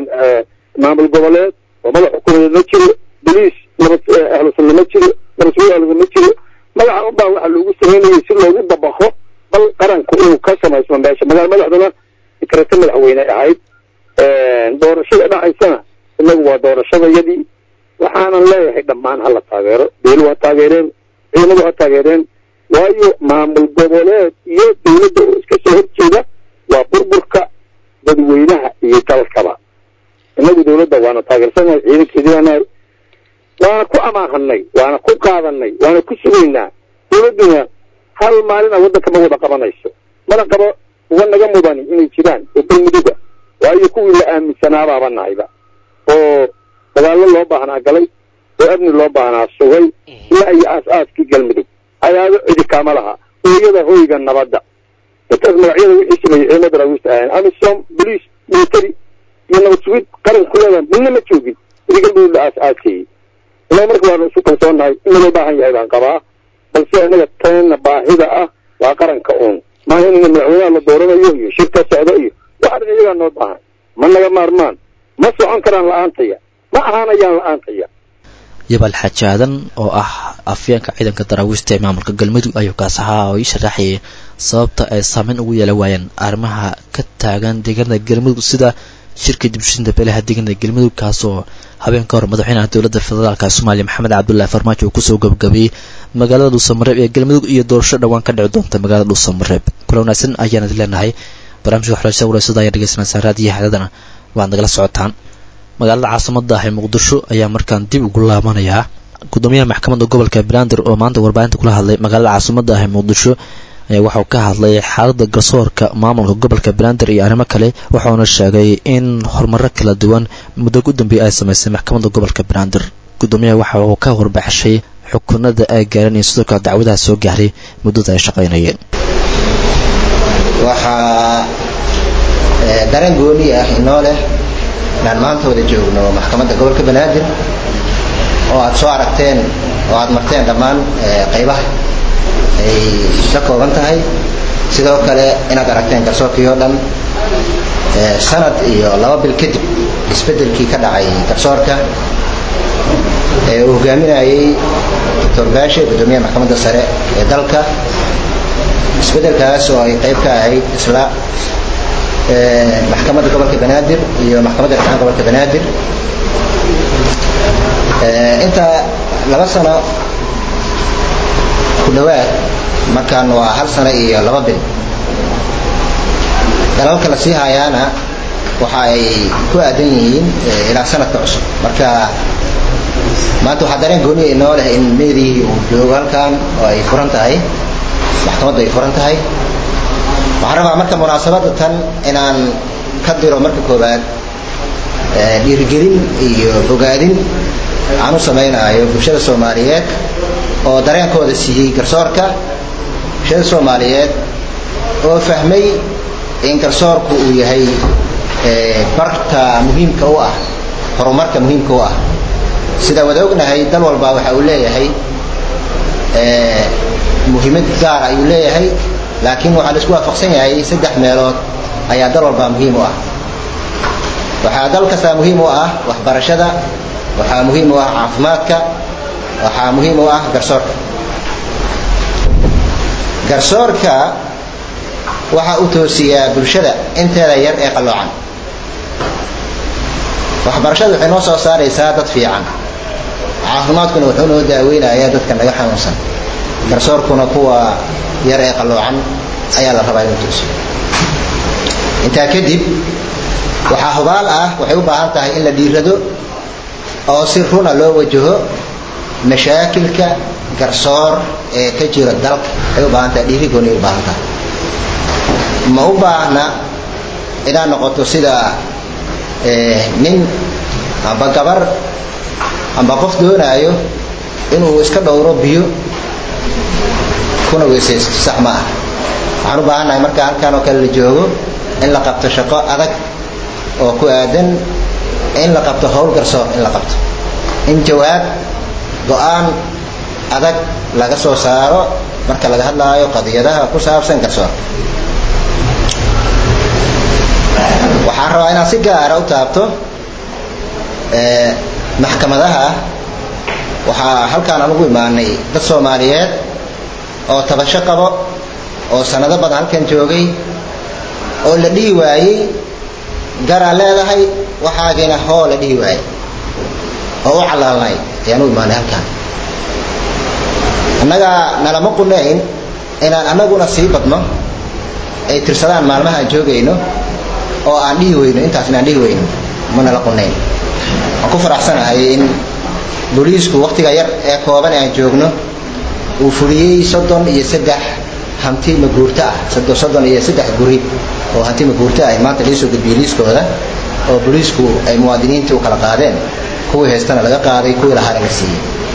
maamul goboleed oo madax xukuumadeed ma jiro boliis nabad ahlu sunna ma jiro nabad sugid ahlu ma jiro magaca unbaa waxaa loogu samaynayay si loogu dabaqo bal qaranku inuu ka samaysmo meesha magaala madaxduna ikrata madaxweyne ahayd doorashada dhacaysana inagu waa doorashadayadii waxaanan leeyahay dhammaan hala taageero beelu ha taageereen ciidamadu ha taageereen waayo maamul goboleed iyo dawladda oo iska soo horjeeda waa burburka dadweynaha iyo dalkaba inagu dawladda waana taageersanahay ciidankeedii baanahay waana ku amaahanay waana ku qaadanay waana ku sugaynaa dawladduna hal maalina waddanka ma wada qabanayso mana qabo uga naga mudani inay jiraan oo galmuduga waayo kuwii la aaminsanaababa nahayba oo dagaallo loo baahnaa galay oo amni loo baahnaa sugay ilaa iyo aas-aaskii galmudug ayaado cidi kaama laha hooyada hoyga nabadda intaas magacyada wixii sameeyey ciidamada daraawiista ahayn amisom boliis military iyo nabad sugid qaran kuleeda midna ma joogin weli galmudug la aas-aaskeeyey innaga marka waanu isu kalsoonahay in loo baahan yahay baan qabaa balse inaga teenna baahida ah waa qaranka uun maaha in madaxweynaha la dooranayo iyo shirka socdo iyo waxaan iyagaa noo baahan ma naga maarmaan ma socon karaan la-aantaya ma ahaanayaan la-aantaya yabal xaaji aadan oo ah afyeenka ciidanka daraawiista ee maamulka galmudug ayuu kaas ahaa oo ii sharaxayay sababta ay saameyn ugu yeelan waayeen arrimaha ka taagan deegaanada galmudug sida shirka dibshinta beelaha deegaanada galmudug kaasoo habeenka hor madaxweynaha dowladda federaalka soomaaliya maxamed cabdullaahi farmaajo uu kusoo gabagabeeyey magaalada dhuusamareeb ee galmudug iyo doorasho dhowaan ka dhici doonta magaalada dhuusamareeb kula wanaagsan ayaan idin leenahay barnaamijka waxbarashada walaysada ayaa dhegeysanaysaa raadiyo xadadana waad nagala socotaan magaalada caasimada ah ee muqdisho ayaa markaan dib ugu laabanayaa gudoomiyaha maxkamadda gobolka banaadir oo maanta warbaahinta kula hadlay magaalada caasimada ah ee muqdisho ayaa waxauu ka hadlay xaaladda garsoorka maamulka gobolka banaadir iyo arrimo kale wuxuuna sheegay in horumaro kala duwan muddo u dambeeyay ay samaysay maxkamadda gobolka banaadir gudoomiyaha waxa uu ka warbaxshay xukunada ay gaareen iyo sidoo kale dacwadaha soo gaaray muddada ay shaqaynayeen waxaa dareen gooni ah inoo leh inaan maanta wada joogno maxkamadda gobolka banaadir oo aad soo aragteen oo aad marteen dhammaan qaybaha ay ka kooban tahay sidoo kale inaad aragteen garsoorkii oo dhan sanad iyo laba bil kadib isbeddelkii ka dhacay garsoorka ee uu hogaaminayay doctor baashe guddoomiyaha maxkamadda sare ee dalka isbeddelkaas oo ay qayb ka ahayd isla maxkamadda gobolka banaadir iyo maxkamadda rifcaan gobolka banaadir inta laba sano ku dhawaad markaan waa hal sano iyo laba bil dalalka la sii haayaana waxa ay ku aadan yihiin ilaa sanadka cusub marka maanta waxaa dareen gooniya inoo leh in meedii uu joogo halkan oo ay furan tahay maxkamaddu ay furan tahay waxaan rabaa marka munaasabadda tan inaan ka diro marka koowaad dhiirigelin iyo bogaadin aan u samaynayo bulshada soomaaliyeed oo dareenkooda siiyey garsoorka bulshada soomaaliyeed oo fahmay in garsoorku uu yahay barta muhiimka u ah horumarka muhiimka u ah sida wada ognahay dal walba waxa uu leeyahay muhiimad gaar ayuu leeyahay laakiin waxaa la isku waafaqsan yahay saddex meelood ayaa dal walbaa muhiim u ah waxaa dal kastaa muhiim u ah waxbarashada waxaa muhiim u ah caafimaadka waxaa muhiim u ah garsoorka garsoorka waxa uu toosiyaa bulshada inteeda yar ee qalloocan waxbarashada waxay noo soo saaraysaa dad fiican caafimaadkuna wuxuu noo daaweynayaa dadka naga xanuunsan garsoorkuna kuwa yar ee qalloocan ayaa la rabaa inuu toosiyo intaa kadib waxaa hubaal ah waxay u baahan tahay in la dhiirado oo si runa loo wajaho mashaakilka garsoor ee ka jira dalka waxay u baahan tahay dhiirigooni ay u baahan tahay ma u baahna inaad noqoto sida nin amba gabar amba qof doonaayo inuu iska dhowro biyo kuna weysaysto sax ma ah waxaan u baahannahay marka halkan oo kale la joogo in la qabto shaqo adag oo ku aadan in la qabto howl garsoor in la qabto in jawaab go-aan adag laga soo saaro marka laga hadlaayo qadiyadaha ku saabsan garsoorka waxaan rabaa inaan si gaara u taabto maxkamadaha waxaa halkaan aan ugu imaanay dad soomaaliyeed oo tabasho qabo oo sanado badan halkan joogay oo la dhihi waayey garaa leedahay waxaagiina hoo la dhihi waayey oo u calaalnay ayaan u imaanay halkaan annaga nalama qunayn inaan annaguna sii badno ay tirsadaan maalmaha aan joogayno oo aan dhihi weyno intaasna aan dhihi weyno ma nala qunayn waan ku faraxsanahay in booliisku waktiga yar ee kooban aan joogno uu fuliyey soddon iyo saddex hanti maguurto ah soddon iyo saddex guri oo hanti maguurto ah maanta liisoo gudbiyey liiskooda oo booliisku ay muwaadiniintii u kala qaadeen kuwii haystana laga qaaday kuwii lahaana la siiyey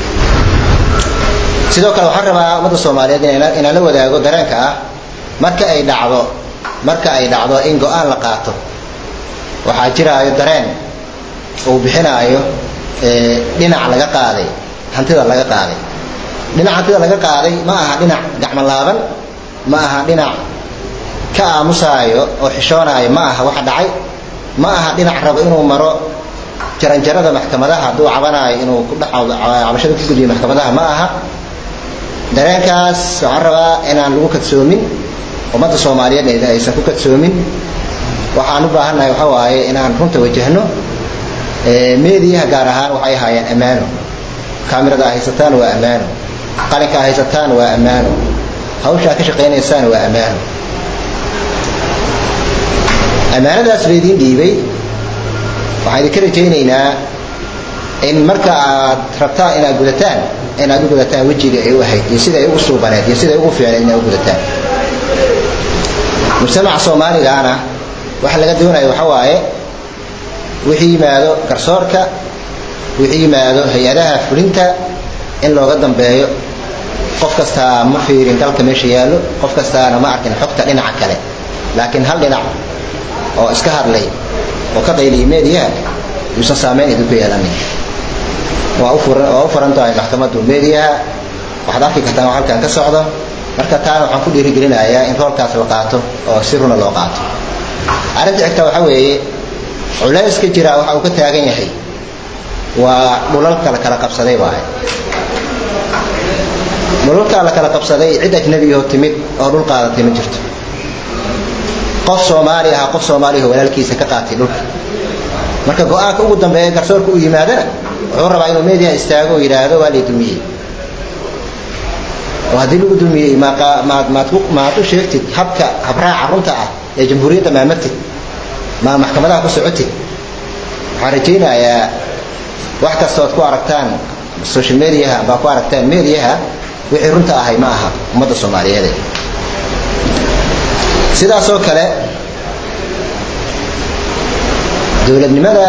sidoo kale waxaan rabaa ummadda soomaaliyeed inaan la wadaago dareenka ah marka ay dhacdo marka ay dhacdo in go-aan la qaato waxaa jiraayo dareen uu bixinaayo dhinac laga qaaday hantida laga qaaday dhinac hantida laga qaaday ma aha dhinac gacmo laaban ma aha dhinac ka aamusaayo oo xishoonaayo ma aha waxa dhacay ma aha dhinac rabo inuu maro jaranjarada maxkamadaha hadduu cabanaayo inuu ku dhex cabashada ku gudbiyo maxkamadaha ma aha dareenkaas waxaan rabaa inaan lagu kadsoomin ummadda soomaaliyeed aysan ku kadsoomin waxaan u baahannahay waxa waaye inaan runta wajahno meediyaha gaar ahaan waxay ahaayeen ammaano kaamirada a haysataan waa ammaano qalinka a haysataan waa ammaano hawshaa ka shaqaynaysaan waa ammaano ammaanadaas laydiin dhiibay waxaan idinka rajaynaynaa in marka aad rabtaan inaad gudataan inaad u gudataan wejiga ay u ahayd iyo sida ay ugu suubaneed iyo sida ay ugu fiicneed inaad u gudataan mujtamaca soomaaligaana waxa laga doonaya waxa waaye wixii yimaado garsoorka wixii yimaado hay-adaha fulinta in looga dambeeyo qof kastaa ma fiirin dalka meesha yaallo qof kastaana ma arkin xogta dhinaca kale laakiin hal dhinac oo iska hadlay oo ka qayliyay meediyaha yuusan saamayn idinku yeelanin waa u furan waa u furan tahay maxkamaddu meediyaha waxaad arki kartaan wax halkan ka socdo marka taana waxaan ku dhiirigelinayaa in roolkaas la qaato oo si runa loo qaato arrinta xigta waxa weeye culayska jira waxa uu ka taagan yahay waa dhulalka la kala qabsaday waaye dhulalka la kala qabsaday cid ajnabiyahoo timid oo dhul qaadatay ma jirto qof soomaali aha qof soomaaliyaho walaalkiisa ka qaatay dhulka marka go-aanka ugu dambeeya garsoorka u yimaadana wuxuu rabaa inuu meediyaha istaago oo yidhaahdo waa lay dumiyey oo haddii lagu dumiyey maad u sheegtid habka habraaca runta ah ee jamhuuriyadda maamartid ma maxkamadaha ku socotid waxaan rajaynayaa wax kastood ku aragtaan social mediaha baa ku aragtaan mediaha wixii runta ahay ma aha ummadda soomaaliyeed sidaasoo kale dowladnimada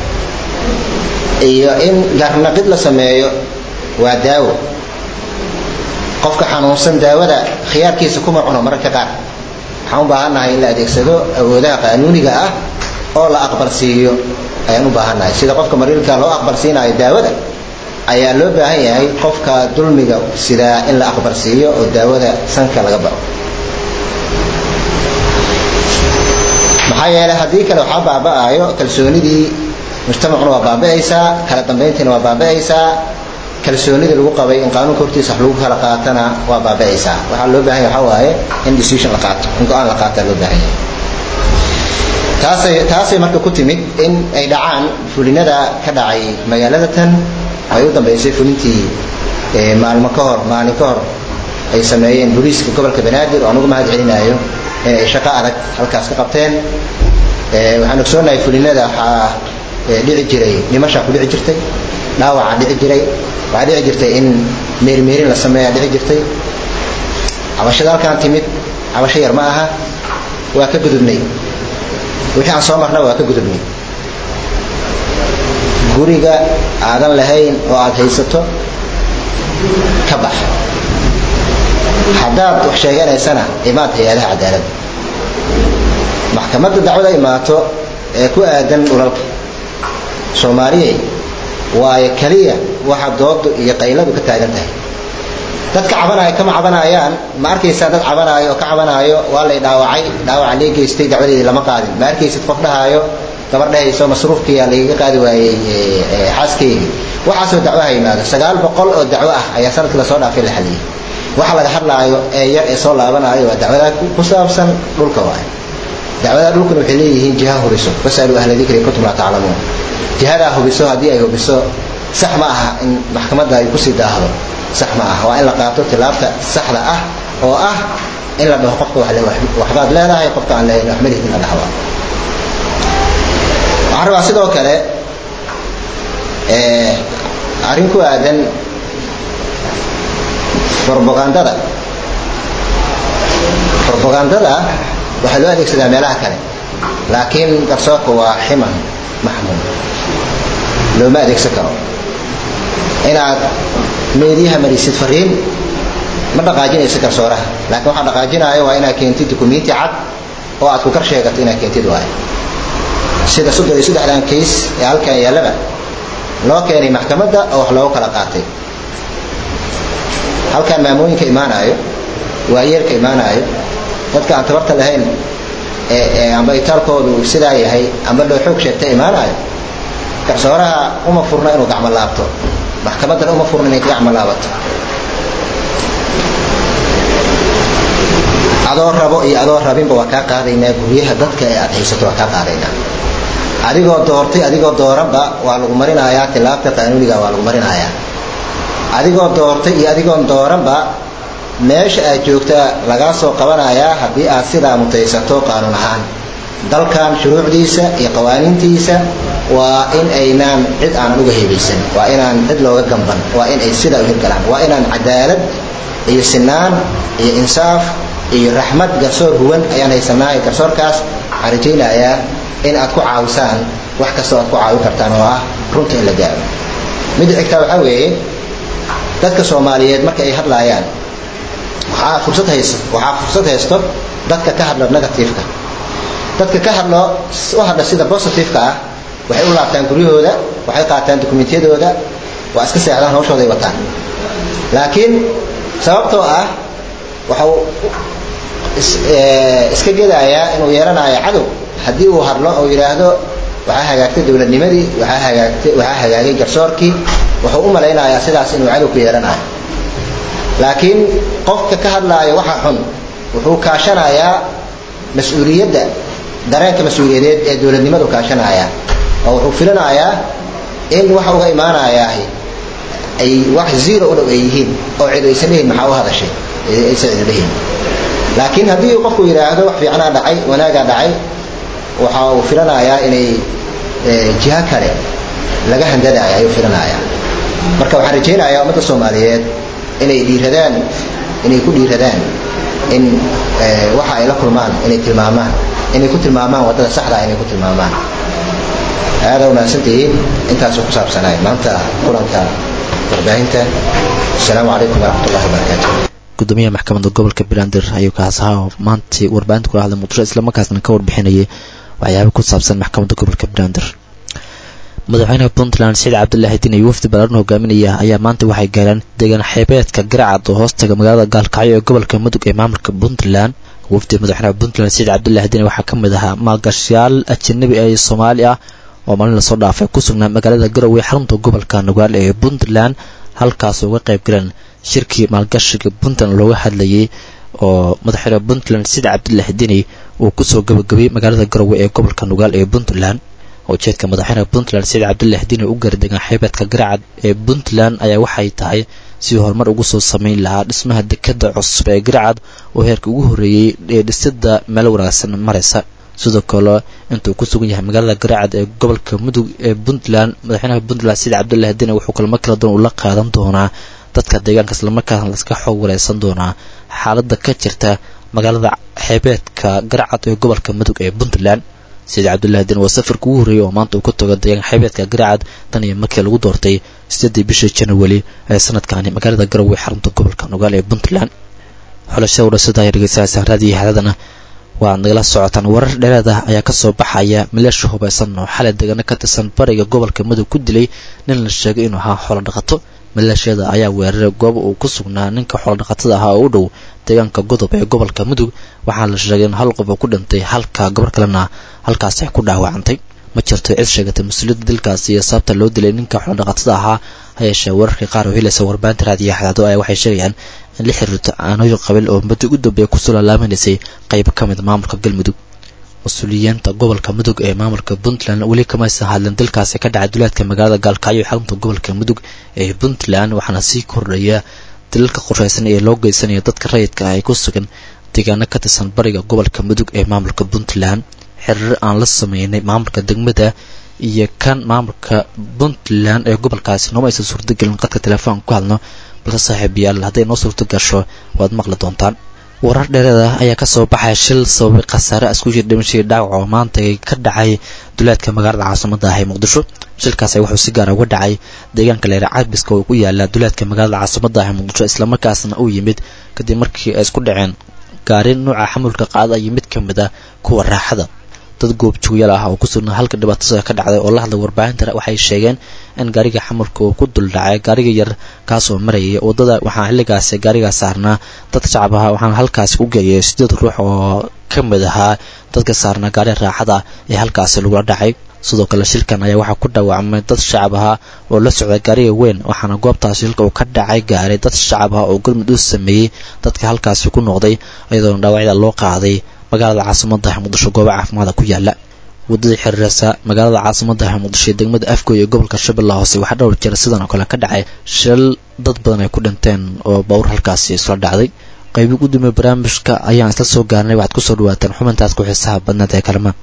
iyo in garnaqid la sameeyo waa daawo qofka xanuunsan daawada khiyaarkiisa kuma cuno mararka qaar waxaan u baahannahay in la adeegsado awoodaha qaanuuniga ah oo la aqbal siiyo ayaan u baahannahay sida qofka mariilka loo aqbal siinaayo daawada ayaa loo baahan yahay qofka dulmiga sidaa in la aqbarsiiyo oo daawada sanka laga bao maxaa yeelay haddii kale waxaa baaba'aayo kalsoonidii mujtamacuna waa baaba'aysaa kala dambayntiina waa baaba'aysaa kalsoonidii lagu qabay in qaanuunka hortiisa wax lagu kala qaatana waa baaba'aysaa waxaa loo baahan yahay waxaa waaye in decision la qaato in go-aan la qaataa loo baahan yahay taasay taasay marka ku timid in ay dhacaan fulinada ka dhacay magaalada tan ay u dambaysay fulintii maalmo ka hor maalin ka hor ay sameeyeen booliiska gobolka banaadir oo anugu mahad celinayo inay shaqo adag halkaas ka qabteen waxaan ogsoonahay fulinada waxaa dhici jiray dhimashaa ku dhici jirtay dhaawacaa dhici jiray waxaa dhici jirtay in meermeerin la sameeyaa dhici jirtay cabashada halkaan timid cabasho yar ma aha waa ka gudubnay wixii aan soo marna waa ka gudubnay guriga aadan lahayn oo aad haysato ka bax haddaad wax sheeganaysana imaad hay-adaha cadaaladda maxkamadda dacwada imaato ee ku aadan dhulalka soomaaliyey waayo keliya waxa doodu iyo qayladu ka taagan tahay dadka cabanaya kama cabanayaan ma arkaysaa dad cabanaayo oo ka cabanaayo waa lay dhaawacay dhaawaca lee geystay dacwadeedii lama qaadin ma arkaysid qof dhahaayo gabar dhahayso masruufkiyaa lagaga qaadi waayey xaaskeygi waxaasoo dacwaha yimaado sagaal boqol oo dacwo ah ayaa sanadkii lasoo dhaafay la xaliyey waxa laga hadlaayo ee yar ee soo laabanaayo waa dacwada ku saabsan dhulka waay dacwadaha dhulkuna waxay leeyihiin jiha hubiso fasaluu ahla dikri kuntum laa taclamuun jihadaa hubiso haddii ay hubiso sax ma aha in maxkamadda ay kusii daahdo sax ma aha waa in la qaato tilaabta saxda ah oo ah in la dhaho qofka waxbaad leedahay qofka aan lehayn wax malihid in la dhahwa waxaan rabaa sidoo kale arrin ku aadan robagandada robagandada waxaa loo adeegsadaa meelaha kale laakiin garsoorka waa ximan maxmuud looma adeegsan karo inaad meediyaha marisid fariin ma dhaqaajinaysa garsooraha laakiin waxaa dhaqaajinaayo waa inaad keentid dukumenti cad oo aad ku kar sheegato inaad keentid waayo sida soddon iyo saddexdan kays ee halkan yaallaba loo keenay maxkamadda oo wax loogu kala qaatay halkan maamooyinka imaanaayo waayeelka imaanaayo dadka aan tabarta lahayn amba itaalkoodu sidaa yahay amba loo xoog sheegta imaanaayo garsooraha uma furna inuu gacmo laabto maxkamaddana uma furna inay gacmo laabato adoo rabo iyo adoo rabinba waa kaa qaadaynaa guryaha dadka ee aad haysato waa kaa qaadaynaa adigoo doortay adigoo dooranba waa lagu marinayaa tilaabta qaanuuniga waa lagu marinayaa adigoo doortay iyo adigoon dooranba meesha aad joogtaa lagaa soo qabanayaa haddii aad sidaa mutaysato qaanuun ahaan dalkan shuruucdiisa iyo qawaaniintiisa waa in aynaan cid aanan uga hebaysan waa inaan cid looga gamban waa in ay sidaa u hirgalaan waa inaan cadaalad iyo sinaan iyo insaaf iyo raxmad garsoor huwan ayaan haysanaa garsoorkaas waxaan rajaynayaa in aad ku caawisaan wax kastoo aad ku caawin kartaan oo ah runta in la gaaro midda xigtaa waxaa weeye dadka soomaaliyeed marka ay hadlaayaan waxaa fursad haysto waxaa fursad haysto dadka ka hadla negativeka dadka ka hadlo u hadla sida positiveka ah waxay u laabtaan guryahooda waxay qaataan dokumentiyadooda waa iska seexdaan hawshooday wataan laakiin sababtoo ah waxau iska gedayaa inuu yeelanayo cadow haddii uu hadlo oo yidhaahdo waxaa hagaagtay dowladnimadii waxaa hagaagtay waxaa hagaagay garsoorkii wuxuu u malaynayaa sidaas inuu cadow ku yeelanayo laakiin qofka ka hadlaaya waxa xun wuxuu kaashanayaa mas-uuliyadda dareenka mas-uuliyadeed ee dowladnimadu kaashanaya oo wuxuu filanayaa in waxa uga imaanayaa ay wax zero u dhow ay yihiin oo cid aysan dhihin maxaa u hadashay aysan cid dhihin laakiin haddii qofku yidhaahdo wax fiicnaa dhacay wanaagaa dhacay waxa uu filanayaa inay jiho kale laga handadaya ayuu filanayaa marka waxaan rajaynayaa ummadda soomaaliyeed inay dhiiradaan inay ku dhiiradaan in waxa ay la kulmaan inay tilmaamaan inay ku tilmaamaan waddada saxda inay ku tilmaamaan aada umahadsantihiin intaasuu ku saabsanaay maanta kulanka warbaahinta asalaamu calaykum waraxmat ullahi wabarakaatu gudoomiyaha maxkamadda gobolka banaadir ayuu kaas ahaa oo maantii warbaahinta kula hadlay muqdisho islamarkaasna ka warbixinayay waxyaaba ku saabsan maxkamadda gobolka banaadir madaxweynaha puntland saciid cabdulaahi diin iyo wafdi balaaran hogaaminaya ayaa maanta waxay gaareen deegaan xeebeedka garacad oo hoostaga magaalada gaalkacyo ee gobolka mudug ee maamulka puntland wafdi madaxweynaha puntland saciid cabdulaahi diin waxaa ka mid ahaa maalgashayaal ajanabi ee soomaali ah oo maalin lasoo dhaafay ku sugnaa magaalada garowe xarunta gobolka nugaal ee puntland halkaas uga qayb galeen shirkii maalgashiga puntland looga hadlayay oo madaxweyne puntland saciid cabdulaahi diini uu kusoo gabagabayey magaalada garowe ee gobolka nugaal ee puntland ujeedka madaxweynaha puntland saciid cabdulaahi diini u gaara deegaan xeebeedka garacad ee puntland ayaa waxay tahay sidii horumar ugu soo sameyn lahaa dhismaha dekada cusub ee garacad oo heerka ugu horreeyey ee dhisida meel wanaagsan maraysa sidoo kale intuu ku sugan yahay magaalada garacad ee gobolka mudug ee puntland madaxweynaha puntland saciid cabdulaahi diini wuxuu kulamo kala duwan ula qaadan doonaa dadka deegaanka islamarkaasna laska xoog wareysan doonaa xaaladda ka jirta magaalada xeebeedka garacad ee gobolka mudug ee puntland saciid cabdulaahi diin waa safarka ugu horreeyay oo maanta uu ka tago deegaanka xeebeedka garacad tan iyo markii lagu doortay sideedii bishii janawari ee sanadkani magaalada garowe xarunta gobolka nugaal ee puntland xulashada udhasada ay dhegeysanaysaa raadiyo haadadana waaad nagala socotaan warar dheeraed ah ayaa kasoo baxaya maleesha hubaysan oo xalay deegaano ka tirsan bariga gobolka mudug ku dilay nin la sheegay inuu ahaa xoolo dhaqato maleeshiyada ayaa weeraray goob uu ku sugnaa ninka xoolodhaqatada ahaa oo u dhow deegaanka godob ee gobolka mudug waxaa la sheegay in hal qof oo ku dhintay halka gabar kalena halkaas ay ku dhaawacantay ma jirto cid sheegatay mas-uuliyadda dilkaasi iyo sababta loo dilay ninka xoolodhaqatada ahaa hayeeshee wararkii qaar oo helaysa warbaahinta raadiyo xadaado ayaa waxay sheegayaan in la xiriirto aanooyin qabiil oo muddo u dambeeya kusoo laalaamanaysay qaybo ka mid maamulka galmudug mas-uuliyiinta gobolka mudug ee maamulka puntland weli kamaysan hadlin dilkaasi ka dhacay duleedka magaalada gaalkacyo ee xarunta gobolka mudug ee puntland waxaana sii kordhaya dilalka qorshaysan ee loo geysanaya dadka rayidka ah ee ku sugan deegaano ka tirsan bariga gobolka mudug ee maamulka puntland xiriir aan la sameynay maamulka degmada iyo kan maamulka puntland ee gobolkaasi nooma aysan suurtagelin qadka telefoon ku hadno balse saaxiibayaal hadday noo suurto gasho waad maqli doontaan warar dheereed ah ayaa kasoo baxay shil sababay khasaare isku jir dhimashadii dhaawac oo maanta ka dhacay duleedka magaalada caasimada ah ee muqdisho shilkaasi wuxuu si gaara uga dhacay deegaanka leera cabiska oo ku yaala duleedka magaalada caasimada ah ee muqdisho islamarkaasna uu yimid kadib markii ay isku dhaceen gaari nuuca xamulka qaada iyo mid ka mid ah kuwa raaxada dad goobjoogayaal ah oo ku sugnaa halka dhibaatada ka dhacday oo la hadlay warbaahinta waxay sheegeen in gaariga xamulka uu ku dul dhacay gaariga yar kaasoo marayay waddada waxaa xilligaasi gaarigaa saarnaa dad shacab ahaa waxaana halkaasi ku geeyay sideed ruux oo ka mid ahaa dadka saarnaa gaariga raaxada ee halkaasi lagula dhacay sidoo kale shilkan ayaa waxaa ku dhaawacmay dad shacab ahaa oo la socda gaariga weyn waxaana goobtaas shilka uu ka dhacay gaaray dad shacab ah oo gurmud u sameeyey dadka halkaasi ku noqday iyadoona dhaawacyada loo qaaday magaalada caasimada ah muqdisho goobo caafimaada ku yaala waddadii xiriireysa magaalada caasimada ah muqdisho ee degmada afgoy ee gobolka shabeellaha hoose waxaa dhowr jeer sidan oo kale ka dhacay shil dad badan ay ku dhinteen oo bawr halkaasi isla dhacday qaybi gudoomiye barnaamijka ayaan isla soo gaarnay waxaad kusoo dhawaataan xubintaas ku xiisaha badnaad ee kalamaan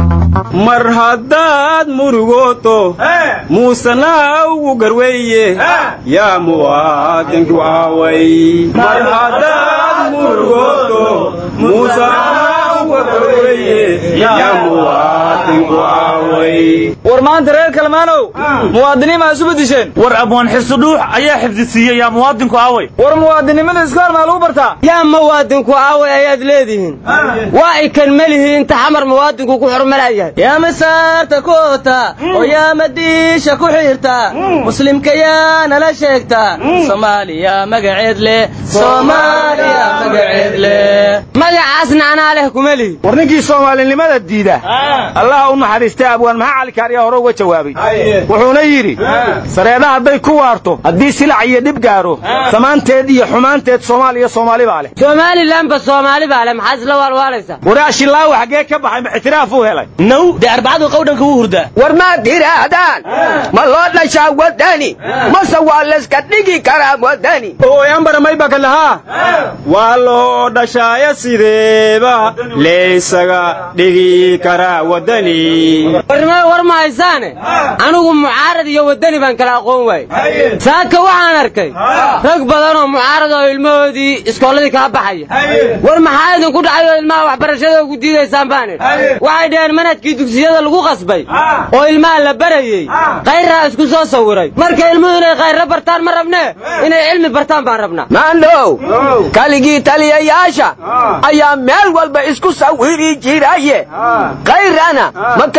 mar haddaad murugooto muusena ugu garweeye yaa muwaadinku aaway mar haddaad murugooto muusena ugu garweeye yaa muwaadinku aaway war maanta reer kalmaanow muwaadiniin maa isu bedisheen war abwaan xisudhuux ayaa xifdisiiyey yaa muwaadinku aaway war muwaadinimada iskool maa lagu bartaa yaa muwaadinku aaway ayaad leedihiin waa ay kan melihi inta xamar muwaadinku ku xurmalayahay yaa masaarta koota oo yaa madiisha ku xiirta muslimka yaa nala sheegta soomaaliya magaceed leh soomaaliya magaceed leh magacaasna anaa leh kuma lihi war ninkii soomaalinimada diida allaha u naxariistay abwaan maxaa cali kaariyaa hore uga jawaabay wuxuuna yidhi sareeda hadday ku waarto haddii silac iyo dhib gaaro samaanteed iyo xumaanteed soomaaliya soomaali baa leh somalilanba soomaali baa leh maxaad isla waalwaalaysaa waraashilaawa xaggee ka baxay ma ictiraaf uu helay now dee arbacadu qowdhanka wuu hurdaa war maad tidhaahdaan ma loo dhashaa wadani mase waa layska dhigi karaa wadani ooyambaramaybaka lahaa waa loo dhashaaya sideeba laysaga dhigi karaa wadani warnimada war ma haysaane anigu mucaarad iyo wadani baan kala aqoon waayey saaka waxaan arkay rag badan oo mucaarad oo ilmahoodii iskoolladii kala baxaya war maxaa idinku dhacay oo ilmaha waxbarashada ugu diidaysaan baan idhi waxay dhaheen manhajkii dugsiyada lagu qasbay oo ilmaha la barayey kayrraa isku soo sawiray marka ilmuhu inay kayrra bartaan ma rabnee inay cilmi bartaan baan rabnaa maandhow kaligii taliyayaasha ayaa meel walba isku sawiri jiraye kayrana ma kaligii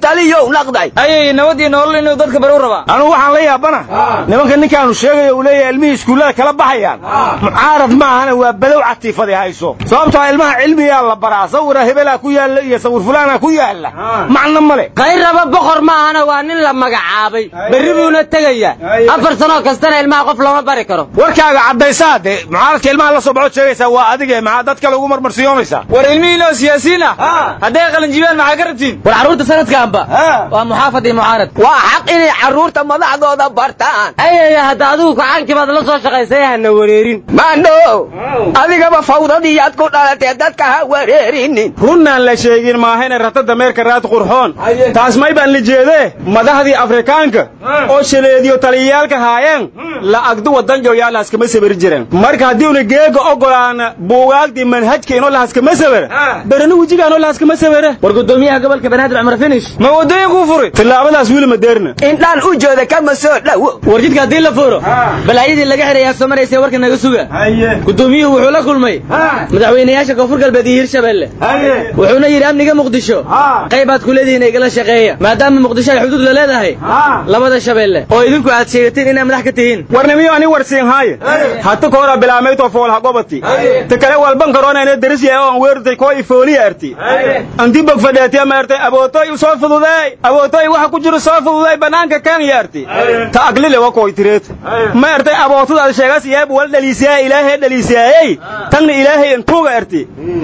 taliyow naqday ayay nabad iyo nolol inuu dadka bari u rabaa anugu waxaan la yaabana nimanka ninkaanu sheegayo uu leeyahay ilmihii iskuullada kala baxayaan mucaarad ma ahana waa badow catiifadi hayso sababtoo ilmaha cilmigaa la baraa sawira hebelaa ku yaalla iyo sawir fulaana ku yaalla macno male kayraba boqor ma ahana waa nin la magacaabay berri buuna tegayaa afar sanoo kastana ilmaha qof looma bari karo warkaaga caddaysaa dee mucaaradka ilmaha la soo baxood sheegaysaa waa adige maxaa dadka lagu marmarsiyoonaysaa war ilmihiinoo siyaasiyiin ah hadday qalinjibiyaan maxaa ka rabtiin war carruurta sanadkaanba waa muxaafad iyo mucaarad waa xaq inay carruurta madaxdooda bartaan ayaya hadda adigu kacaankii baad la soo shaqaysay hana wareerin maandho adigaba fawdadiiyaad ku dhalatee dadka ha wareerinin runnaan la sheegin maahayna rata dameerka raad qurxoon taas may baan la jeedee madaxdii afrikaanka oo shaleediyo taliyayaalka haayeen la agdu wadanjo yaa lahaskama sabari jireen marka haddii una geega ogolaana buugaagdii manhajka inoo lahaskama sabara berana wejiga inoo lahaskama sabara war gudoomiyaha gobolka banaadir cumar finish ma wadooyinkuu furi tillaabadaas weli madeerna indhaan u jooda kama soo dhowo war jidka haddii la furo balaayadii laga xidhayaa soo maraysa warka naga suga gudoomiyuhu wuxuu la kulmay madaxweynayaasha koonfur galbeed iyo hirshabelle wuxuuna yidhi amniga muqdisho qaybaad ku leedihiin igala shaqeeya maadaama muqdisho ay xuduud la leedahay labada shabeelle oo idinku aad sheegateen inaad madax ka tihiin warnimiyo ani warsiin haaye hata koora bilaameyto foolha gobati ta kale walban karoonayna darisya oo aan weertay koo ifooliya arti anti bog fadheetiya ma artay abootoy u soo fududeey abootoy waxa ku jiro soo fududeey banaanka kenya arti ta aglile wa koy tireed ma artay abootudaad sheegas yeeb wal dhaliisiyaa ilaahay dhaliisiyaayey tanna ilaahay intuuga arti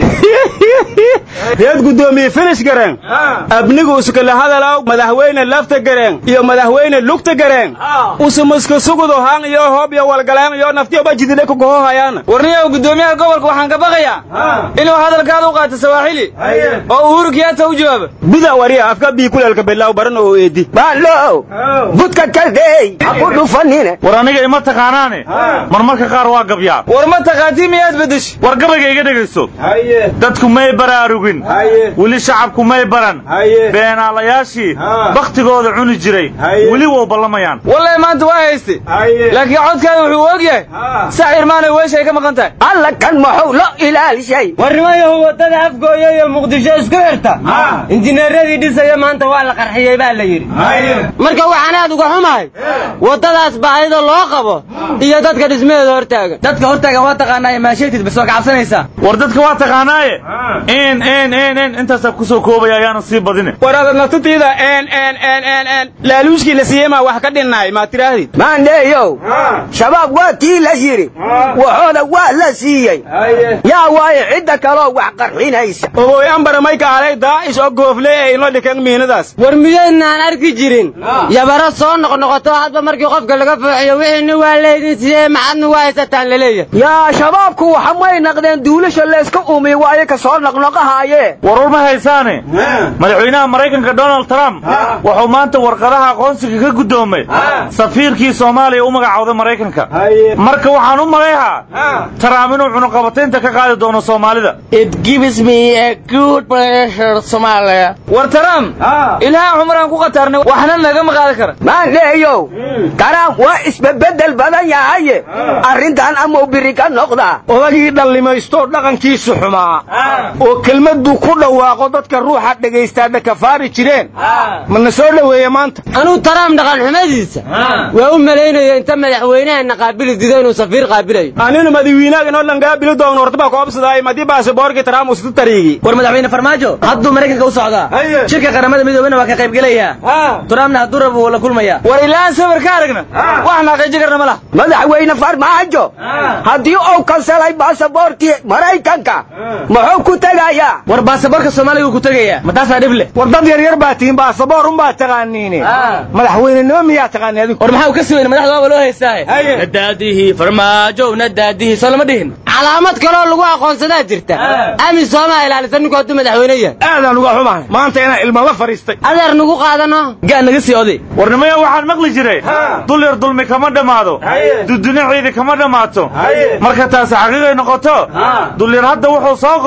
reed gudoomiye finish gareen abnigu iskala hadalaw madaxweyne lafta gareen iyo madaxweyne lugta gareen usumuska sugudo haan iyo hoob iyo walgaleen iyo naftiyo bajidile ku gohohayaana warniyow gudoomiyaha gobolka waxaan ka baqayaa inuu hadalkaada u qaato sawaaxili oo uhuru kiyaata u jawaabo buda wariya afka bii kuleelka bilaaw baran oo eedi baalo budka kaldeey ha ku dhufanine war aniga ima taqaanaane marmarka qaar waa gabyaa war ma taqaatii miyaad bedesh war gabayga iga dhegayso dadku may baraarugin weli shacabku may baran beenaalayaashii bakhtigooda cuni jiray weli wou ballamayaan wallahi maanta waa hayste laakiin codkaada wuxuu og yahay sax irmaanay weesha ay ka maqan tahay alla kan maxuu lo ilaalishay warnimayahu waddada afgooya iyo muqdisho isku xirta injineeradii dhisaya maanta waa la qarxiyey baa la yidhi marka waxaan aad uga xumahay waddadaas baahida loo qabo iyo dadka dhismaheeda hortaagan dadka hortaagan waa taqaanaaye maasheetid bas waa ka cabsanaysaa war dadka waa taqaanaaye in in in in intaasaa ku soo koobaya ayaana sii badine war aad naftatiida n n n n n laaluushkii la siiyey maa wax ka dhinnaay maa tirahdid maandheeyow shabaab waa kii la yidhi waxooda waa la siiyey yaa waaye cidda kaloo wax qarxinaysa oboy ambara may kaalay daa'ish oo goofle ee inoo dhikan miinadaas war miyaynaan arki jirin yabaro soo noqnoqoto hadba markii qofka laga fooxiyo wixiina waa leydin sidee maxadna waa haysataan laleeyahay yaa shabaabku waxa may naqdeen duulasha layska uumiy waaye ka soo noqnoqahaaye warwar ma haysaane madaxweynaha maraykanka donald trump wuxuu maanta warqadaha aqoonsiga ka guddoomay safiirkii soomaaliya u magacowday maraykanka marka waxaan u malayhaa trump inuu cunuqabataynta ka qaadi doono soomaalida war trump ilaaha cumraan ku qatarnay waxna nagama qaadi kara maandheeyow trump waa isbebedel badan yahaye arrintan amau biri ka noqdaa odagii dhallimaysto dhaqankiisu xumaa oo kelmaddu ku dhawaaqo dadka ruuxa dhagaystaa dhakafaari jireen mana soo dhoweeye maanta anuu taraam dhaqan xumadiisa waa u malaynayo inta madaxweynahana qaabili dido inuu safiir qaabilayo aninu madawiinaag inoo langaabili doogno hortaba koobsadaay madii baasiboorkii taraam usitu tariigi war madaxweyne farmaajo hadduu maraykanka u socdaa shirka qaramada midoobena waa ka qaybgelayaa turaamna hadduu rabo wuu la kulmayaa war ilaan sawir ka aragna wax naaqiiji karna ma laha madaxweyne farmaajo haddii uu kansalay baasaboorkii maraykanka muxuu ku tegayaa war baasaboorka soomaaliga uu ku tegayaa ma taasaa dhib leh war dad yaryar baa tihiin baasaboor unbaa taqaaniine madaxweynenimo miyaa taqaani adigu war maxaa u ka suweyne madaxda waaba loo haystaahe nadaadihii farmaajo nadaadihii soo lama dhihin calaamad kaloo lagu aqoonsadaa jirta aamin soomaa ilaalisa ninku hadduu madaxweyne yahay aadaan uga xumahay maanta inaan ilma la fadhiistay adeer nagu qaadano gaa naga sii oday warnimaya waxaan maqli jiray dul yar dulmi kama dhammaado duduna ciidi kama dhammaato marka taasi xaqiiqay noqoto dulyar hadda wuxuu soo qoray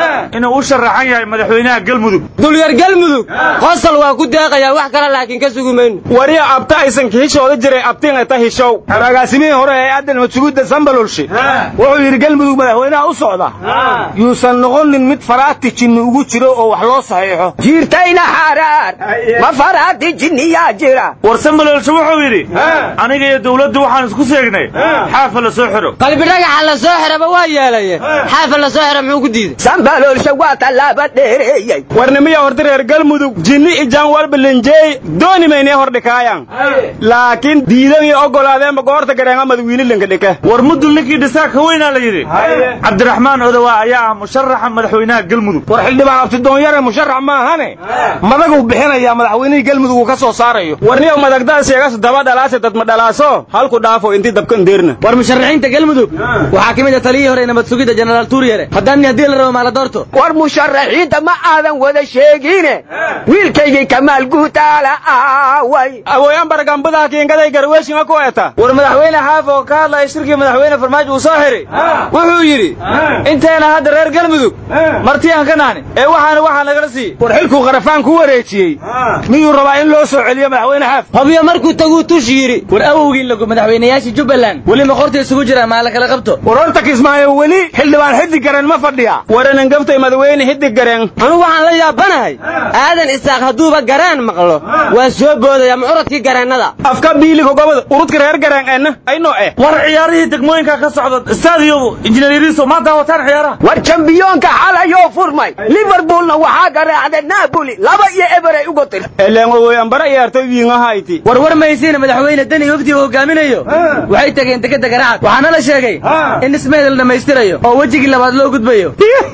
inuu u sharaxan yahay madaxweynaha galmudug dulyar galmudug qosol waa ku deeqayaa wax kale laakiin ka sugi mayno wariya abta aysan kahishooda jiray abtiin ta hishow agaasimihii hore ee aadan madsugudda sambalolshe wuxuu yidhi galmudug madaxweynaha u socda yuusan noqonin mid faraati jinni ugu jiro oo wax loo saxiixo jiirtayna xaaraar ma faraati jinniyaa jira war sambalolshe wuxuu yidhi aniga iyo dawladdu waxaan isku seegnay xaafa la soo xiro qalbi dhagaxa la soo xiraba waa yeelaye xaafa la soo xira muxuu ku diiday sambalolshe waa tallaaba dheereeyey warnimiya horta reer galmudug jinni ijaan walba lenjeey dooni maynee hordhikaayan laakiin diidan iyo ogolaadeenba goorta gareenga madawiini lenka dhike war mudul ninkii dhisaa ka weynaa la yidhi cabdiraxmaan odowa ayaa ah musharaxa madaxweynaha galmudug war xildhibaan abtidoonyare musharax maahane madaguu bixinayaa madaxweynihii galmudug uu ka soo saarayo warniyow madagdaas sheegas daba dhalaase dadma dhalaaso halku dhaafo intii dabkan deerna war musharaxiinta galmudug waxaa ka mid ah taliyihii hore nabad sugidda jenaraal tuuryare haddaan haddii la rabo maala doorto war musharaxiinta ma aadan wada sheegine wiilkaygii kamaal guutaala aaway awooyan baragambadaha kiingaday garweeshinga ku eta war madaxweyne xaaf oo ka hadlaya shirkii madaxweyne farmaajo uu soo xiray wuxuu yidhi inteena hadda reer galmudug marti aan ka nahni ee waxaana waxaa nagala siiyey war xilkuu qarafaan ku wareejiyey miyuu rabaa in loo soo celiyo madaxweyne xaaf hobyo markuu taguu tush yidhi war awowgii lagu madaxweynayaasha jubbaland weli maqorta isugu jira maa la kala qabto war horta kismaayo weli xildhibaan xidig garen ma fadhiya waranan gaftay madaxweyne xidig garen anu waxaan la yaabanahay aadan isaaq hadduuba garaan maqlo waa soo boodaya mucuradkii gareennada afka biiliga gobada urudka reer gareen eenna aynoo eh war ciyaarihii degmooyinka ka socda staadiyo injineeriso ma daawataan ciyaaraha war jambiyoonka xalayoo furmay liverpoolna waxaa garaacday naaboli laba iyo eberay uga tir eleengowoyanbara ciyaartoy wiingahayti war war maysiina madaxweyne deni wafdi uu hogaaminayo waxay tageen dekeda garacad waxaana la sheegay in dhismeeda la dhammaystirayo oo wejigii labaad loo gudbayo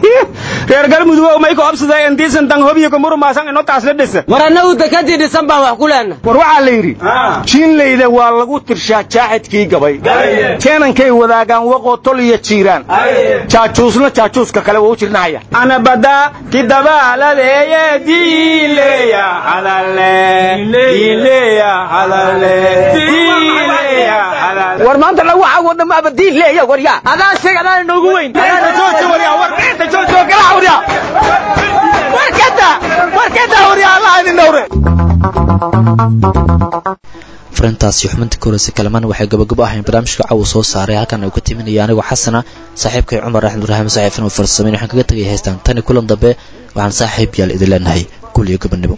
reer galmudug may ku absaday intiisan tan hobiyo kumuru maasan ino taas la dhisa war annagu dekadii dhisan baan wax ku leenna war waxaa la yidhi jiinlayda waa lagu tirshaa jaaxidkii gabay jeenankay wadaagaan waqoo tol iyo jiiraan jaajuusna jaajuuska kale waa u jirnahaya anabada kidabaaladeeye diileya hadale diileya hadale diileya hadale war maanta lagu cawo dhamaaba diin leeya waryaa adaa sheeg adaa inoogu weyn jooji waryaa war inta jooji oo kala waryaa warkada warkada waryaa allah idin dhowre farintaasi xubinta koreysa kalamaan waxay gabagabo ahayn barnaamijka caw soo saaray halkan ay ku timinaya anigoo xasana saaxiibkay cumar axmed ibraahim saaxiibin uu farsameyn waxaan kaga tegay haystaan tani kulan dambe waxaan saaxiib yaal idin leenahay gul iyo gabadnimo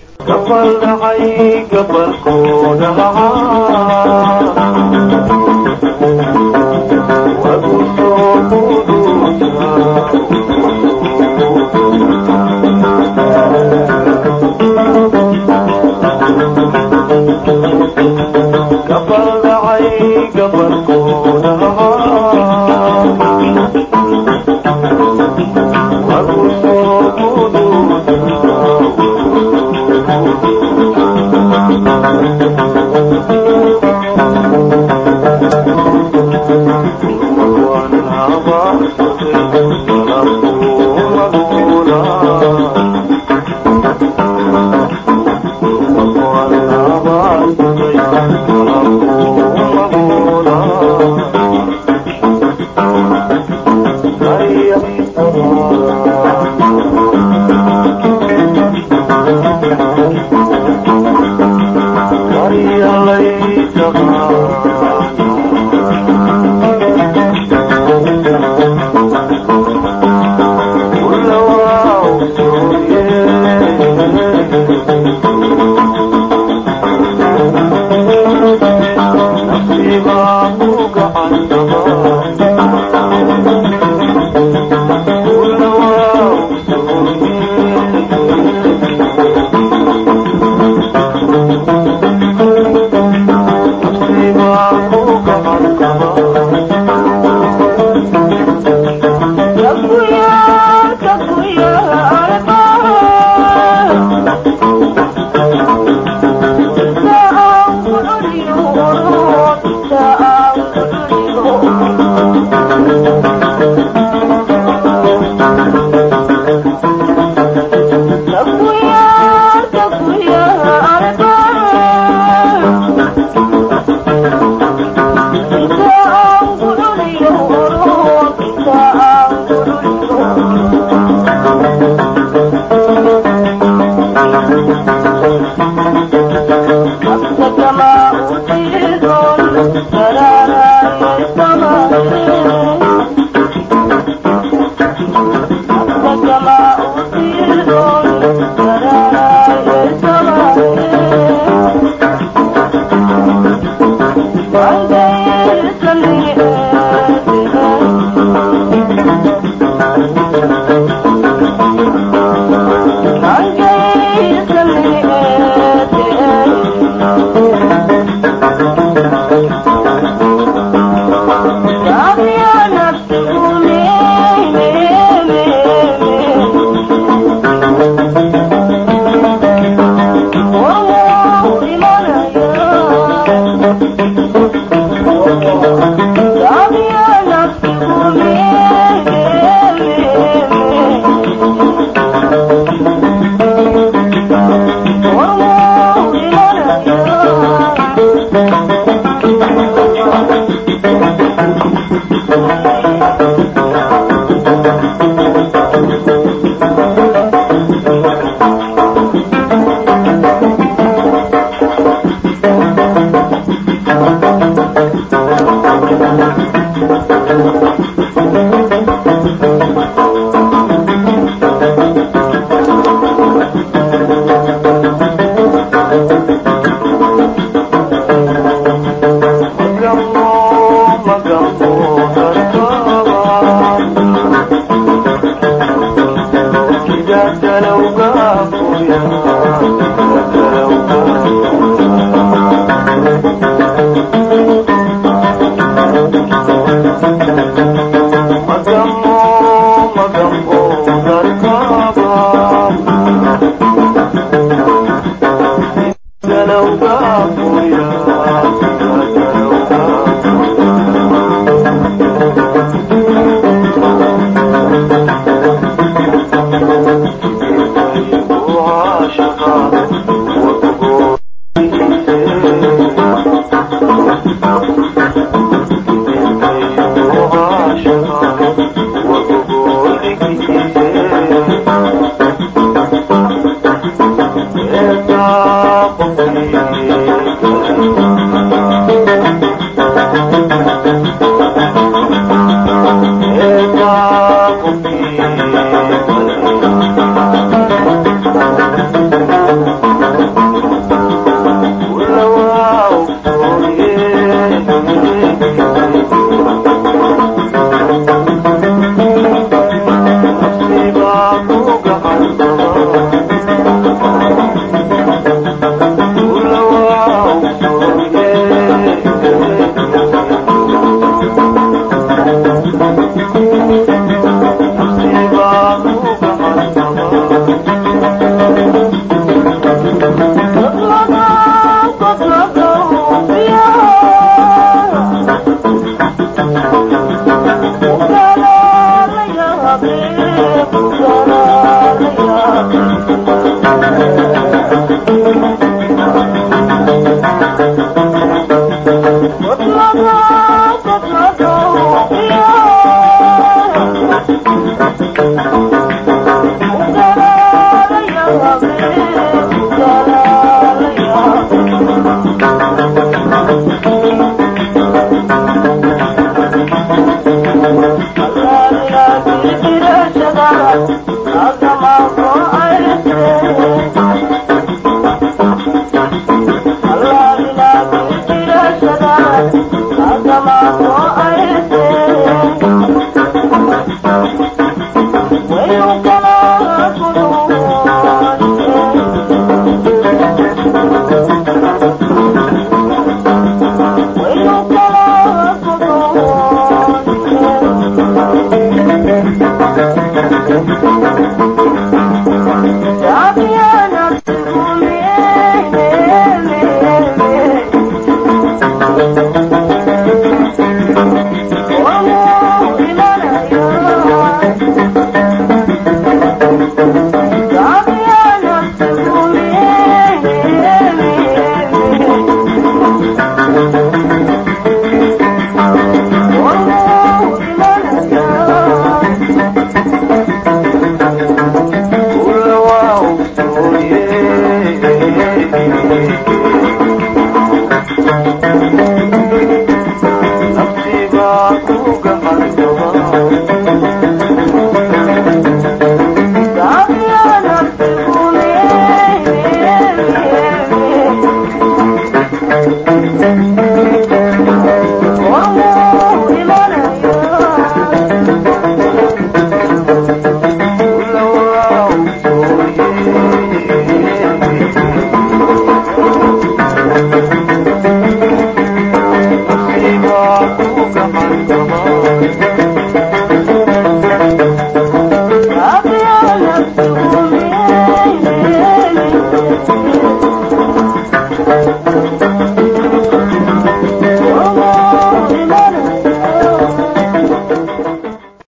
Thank you.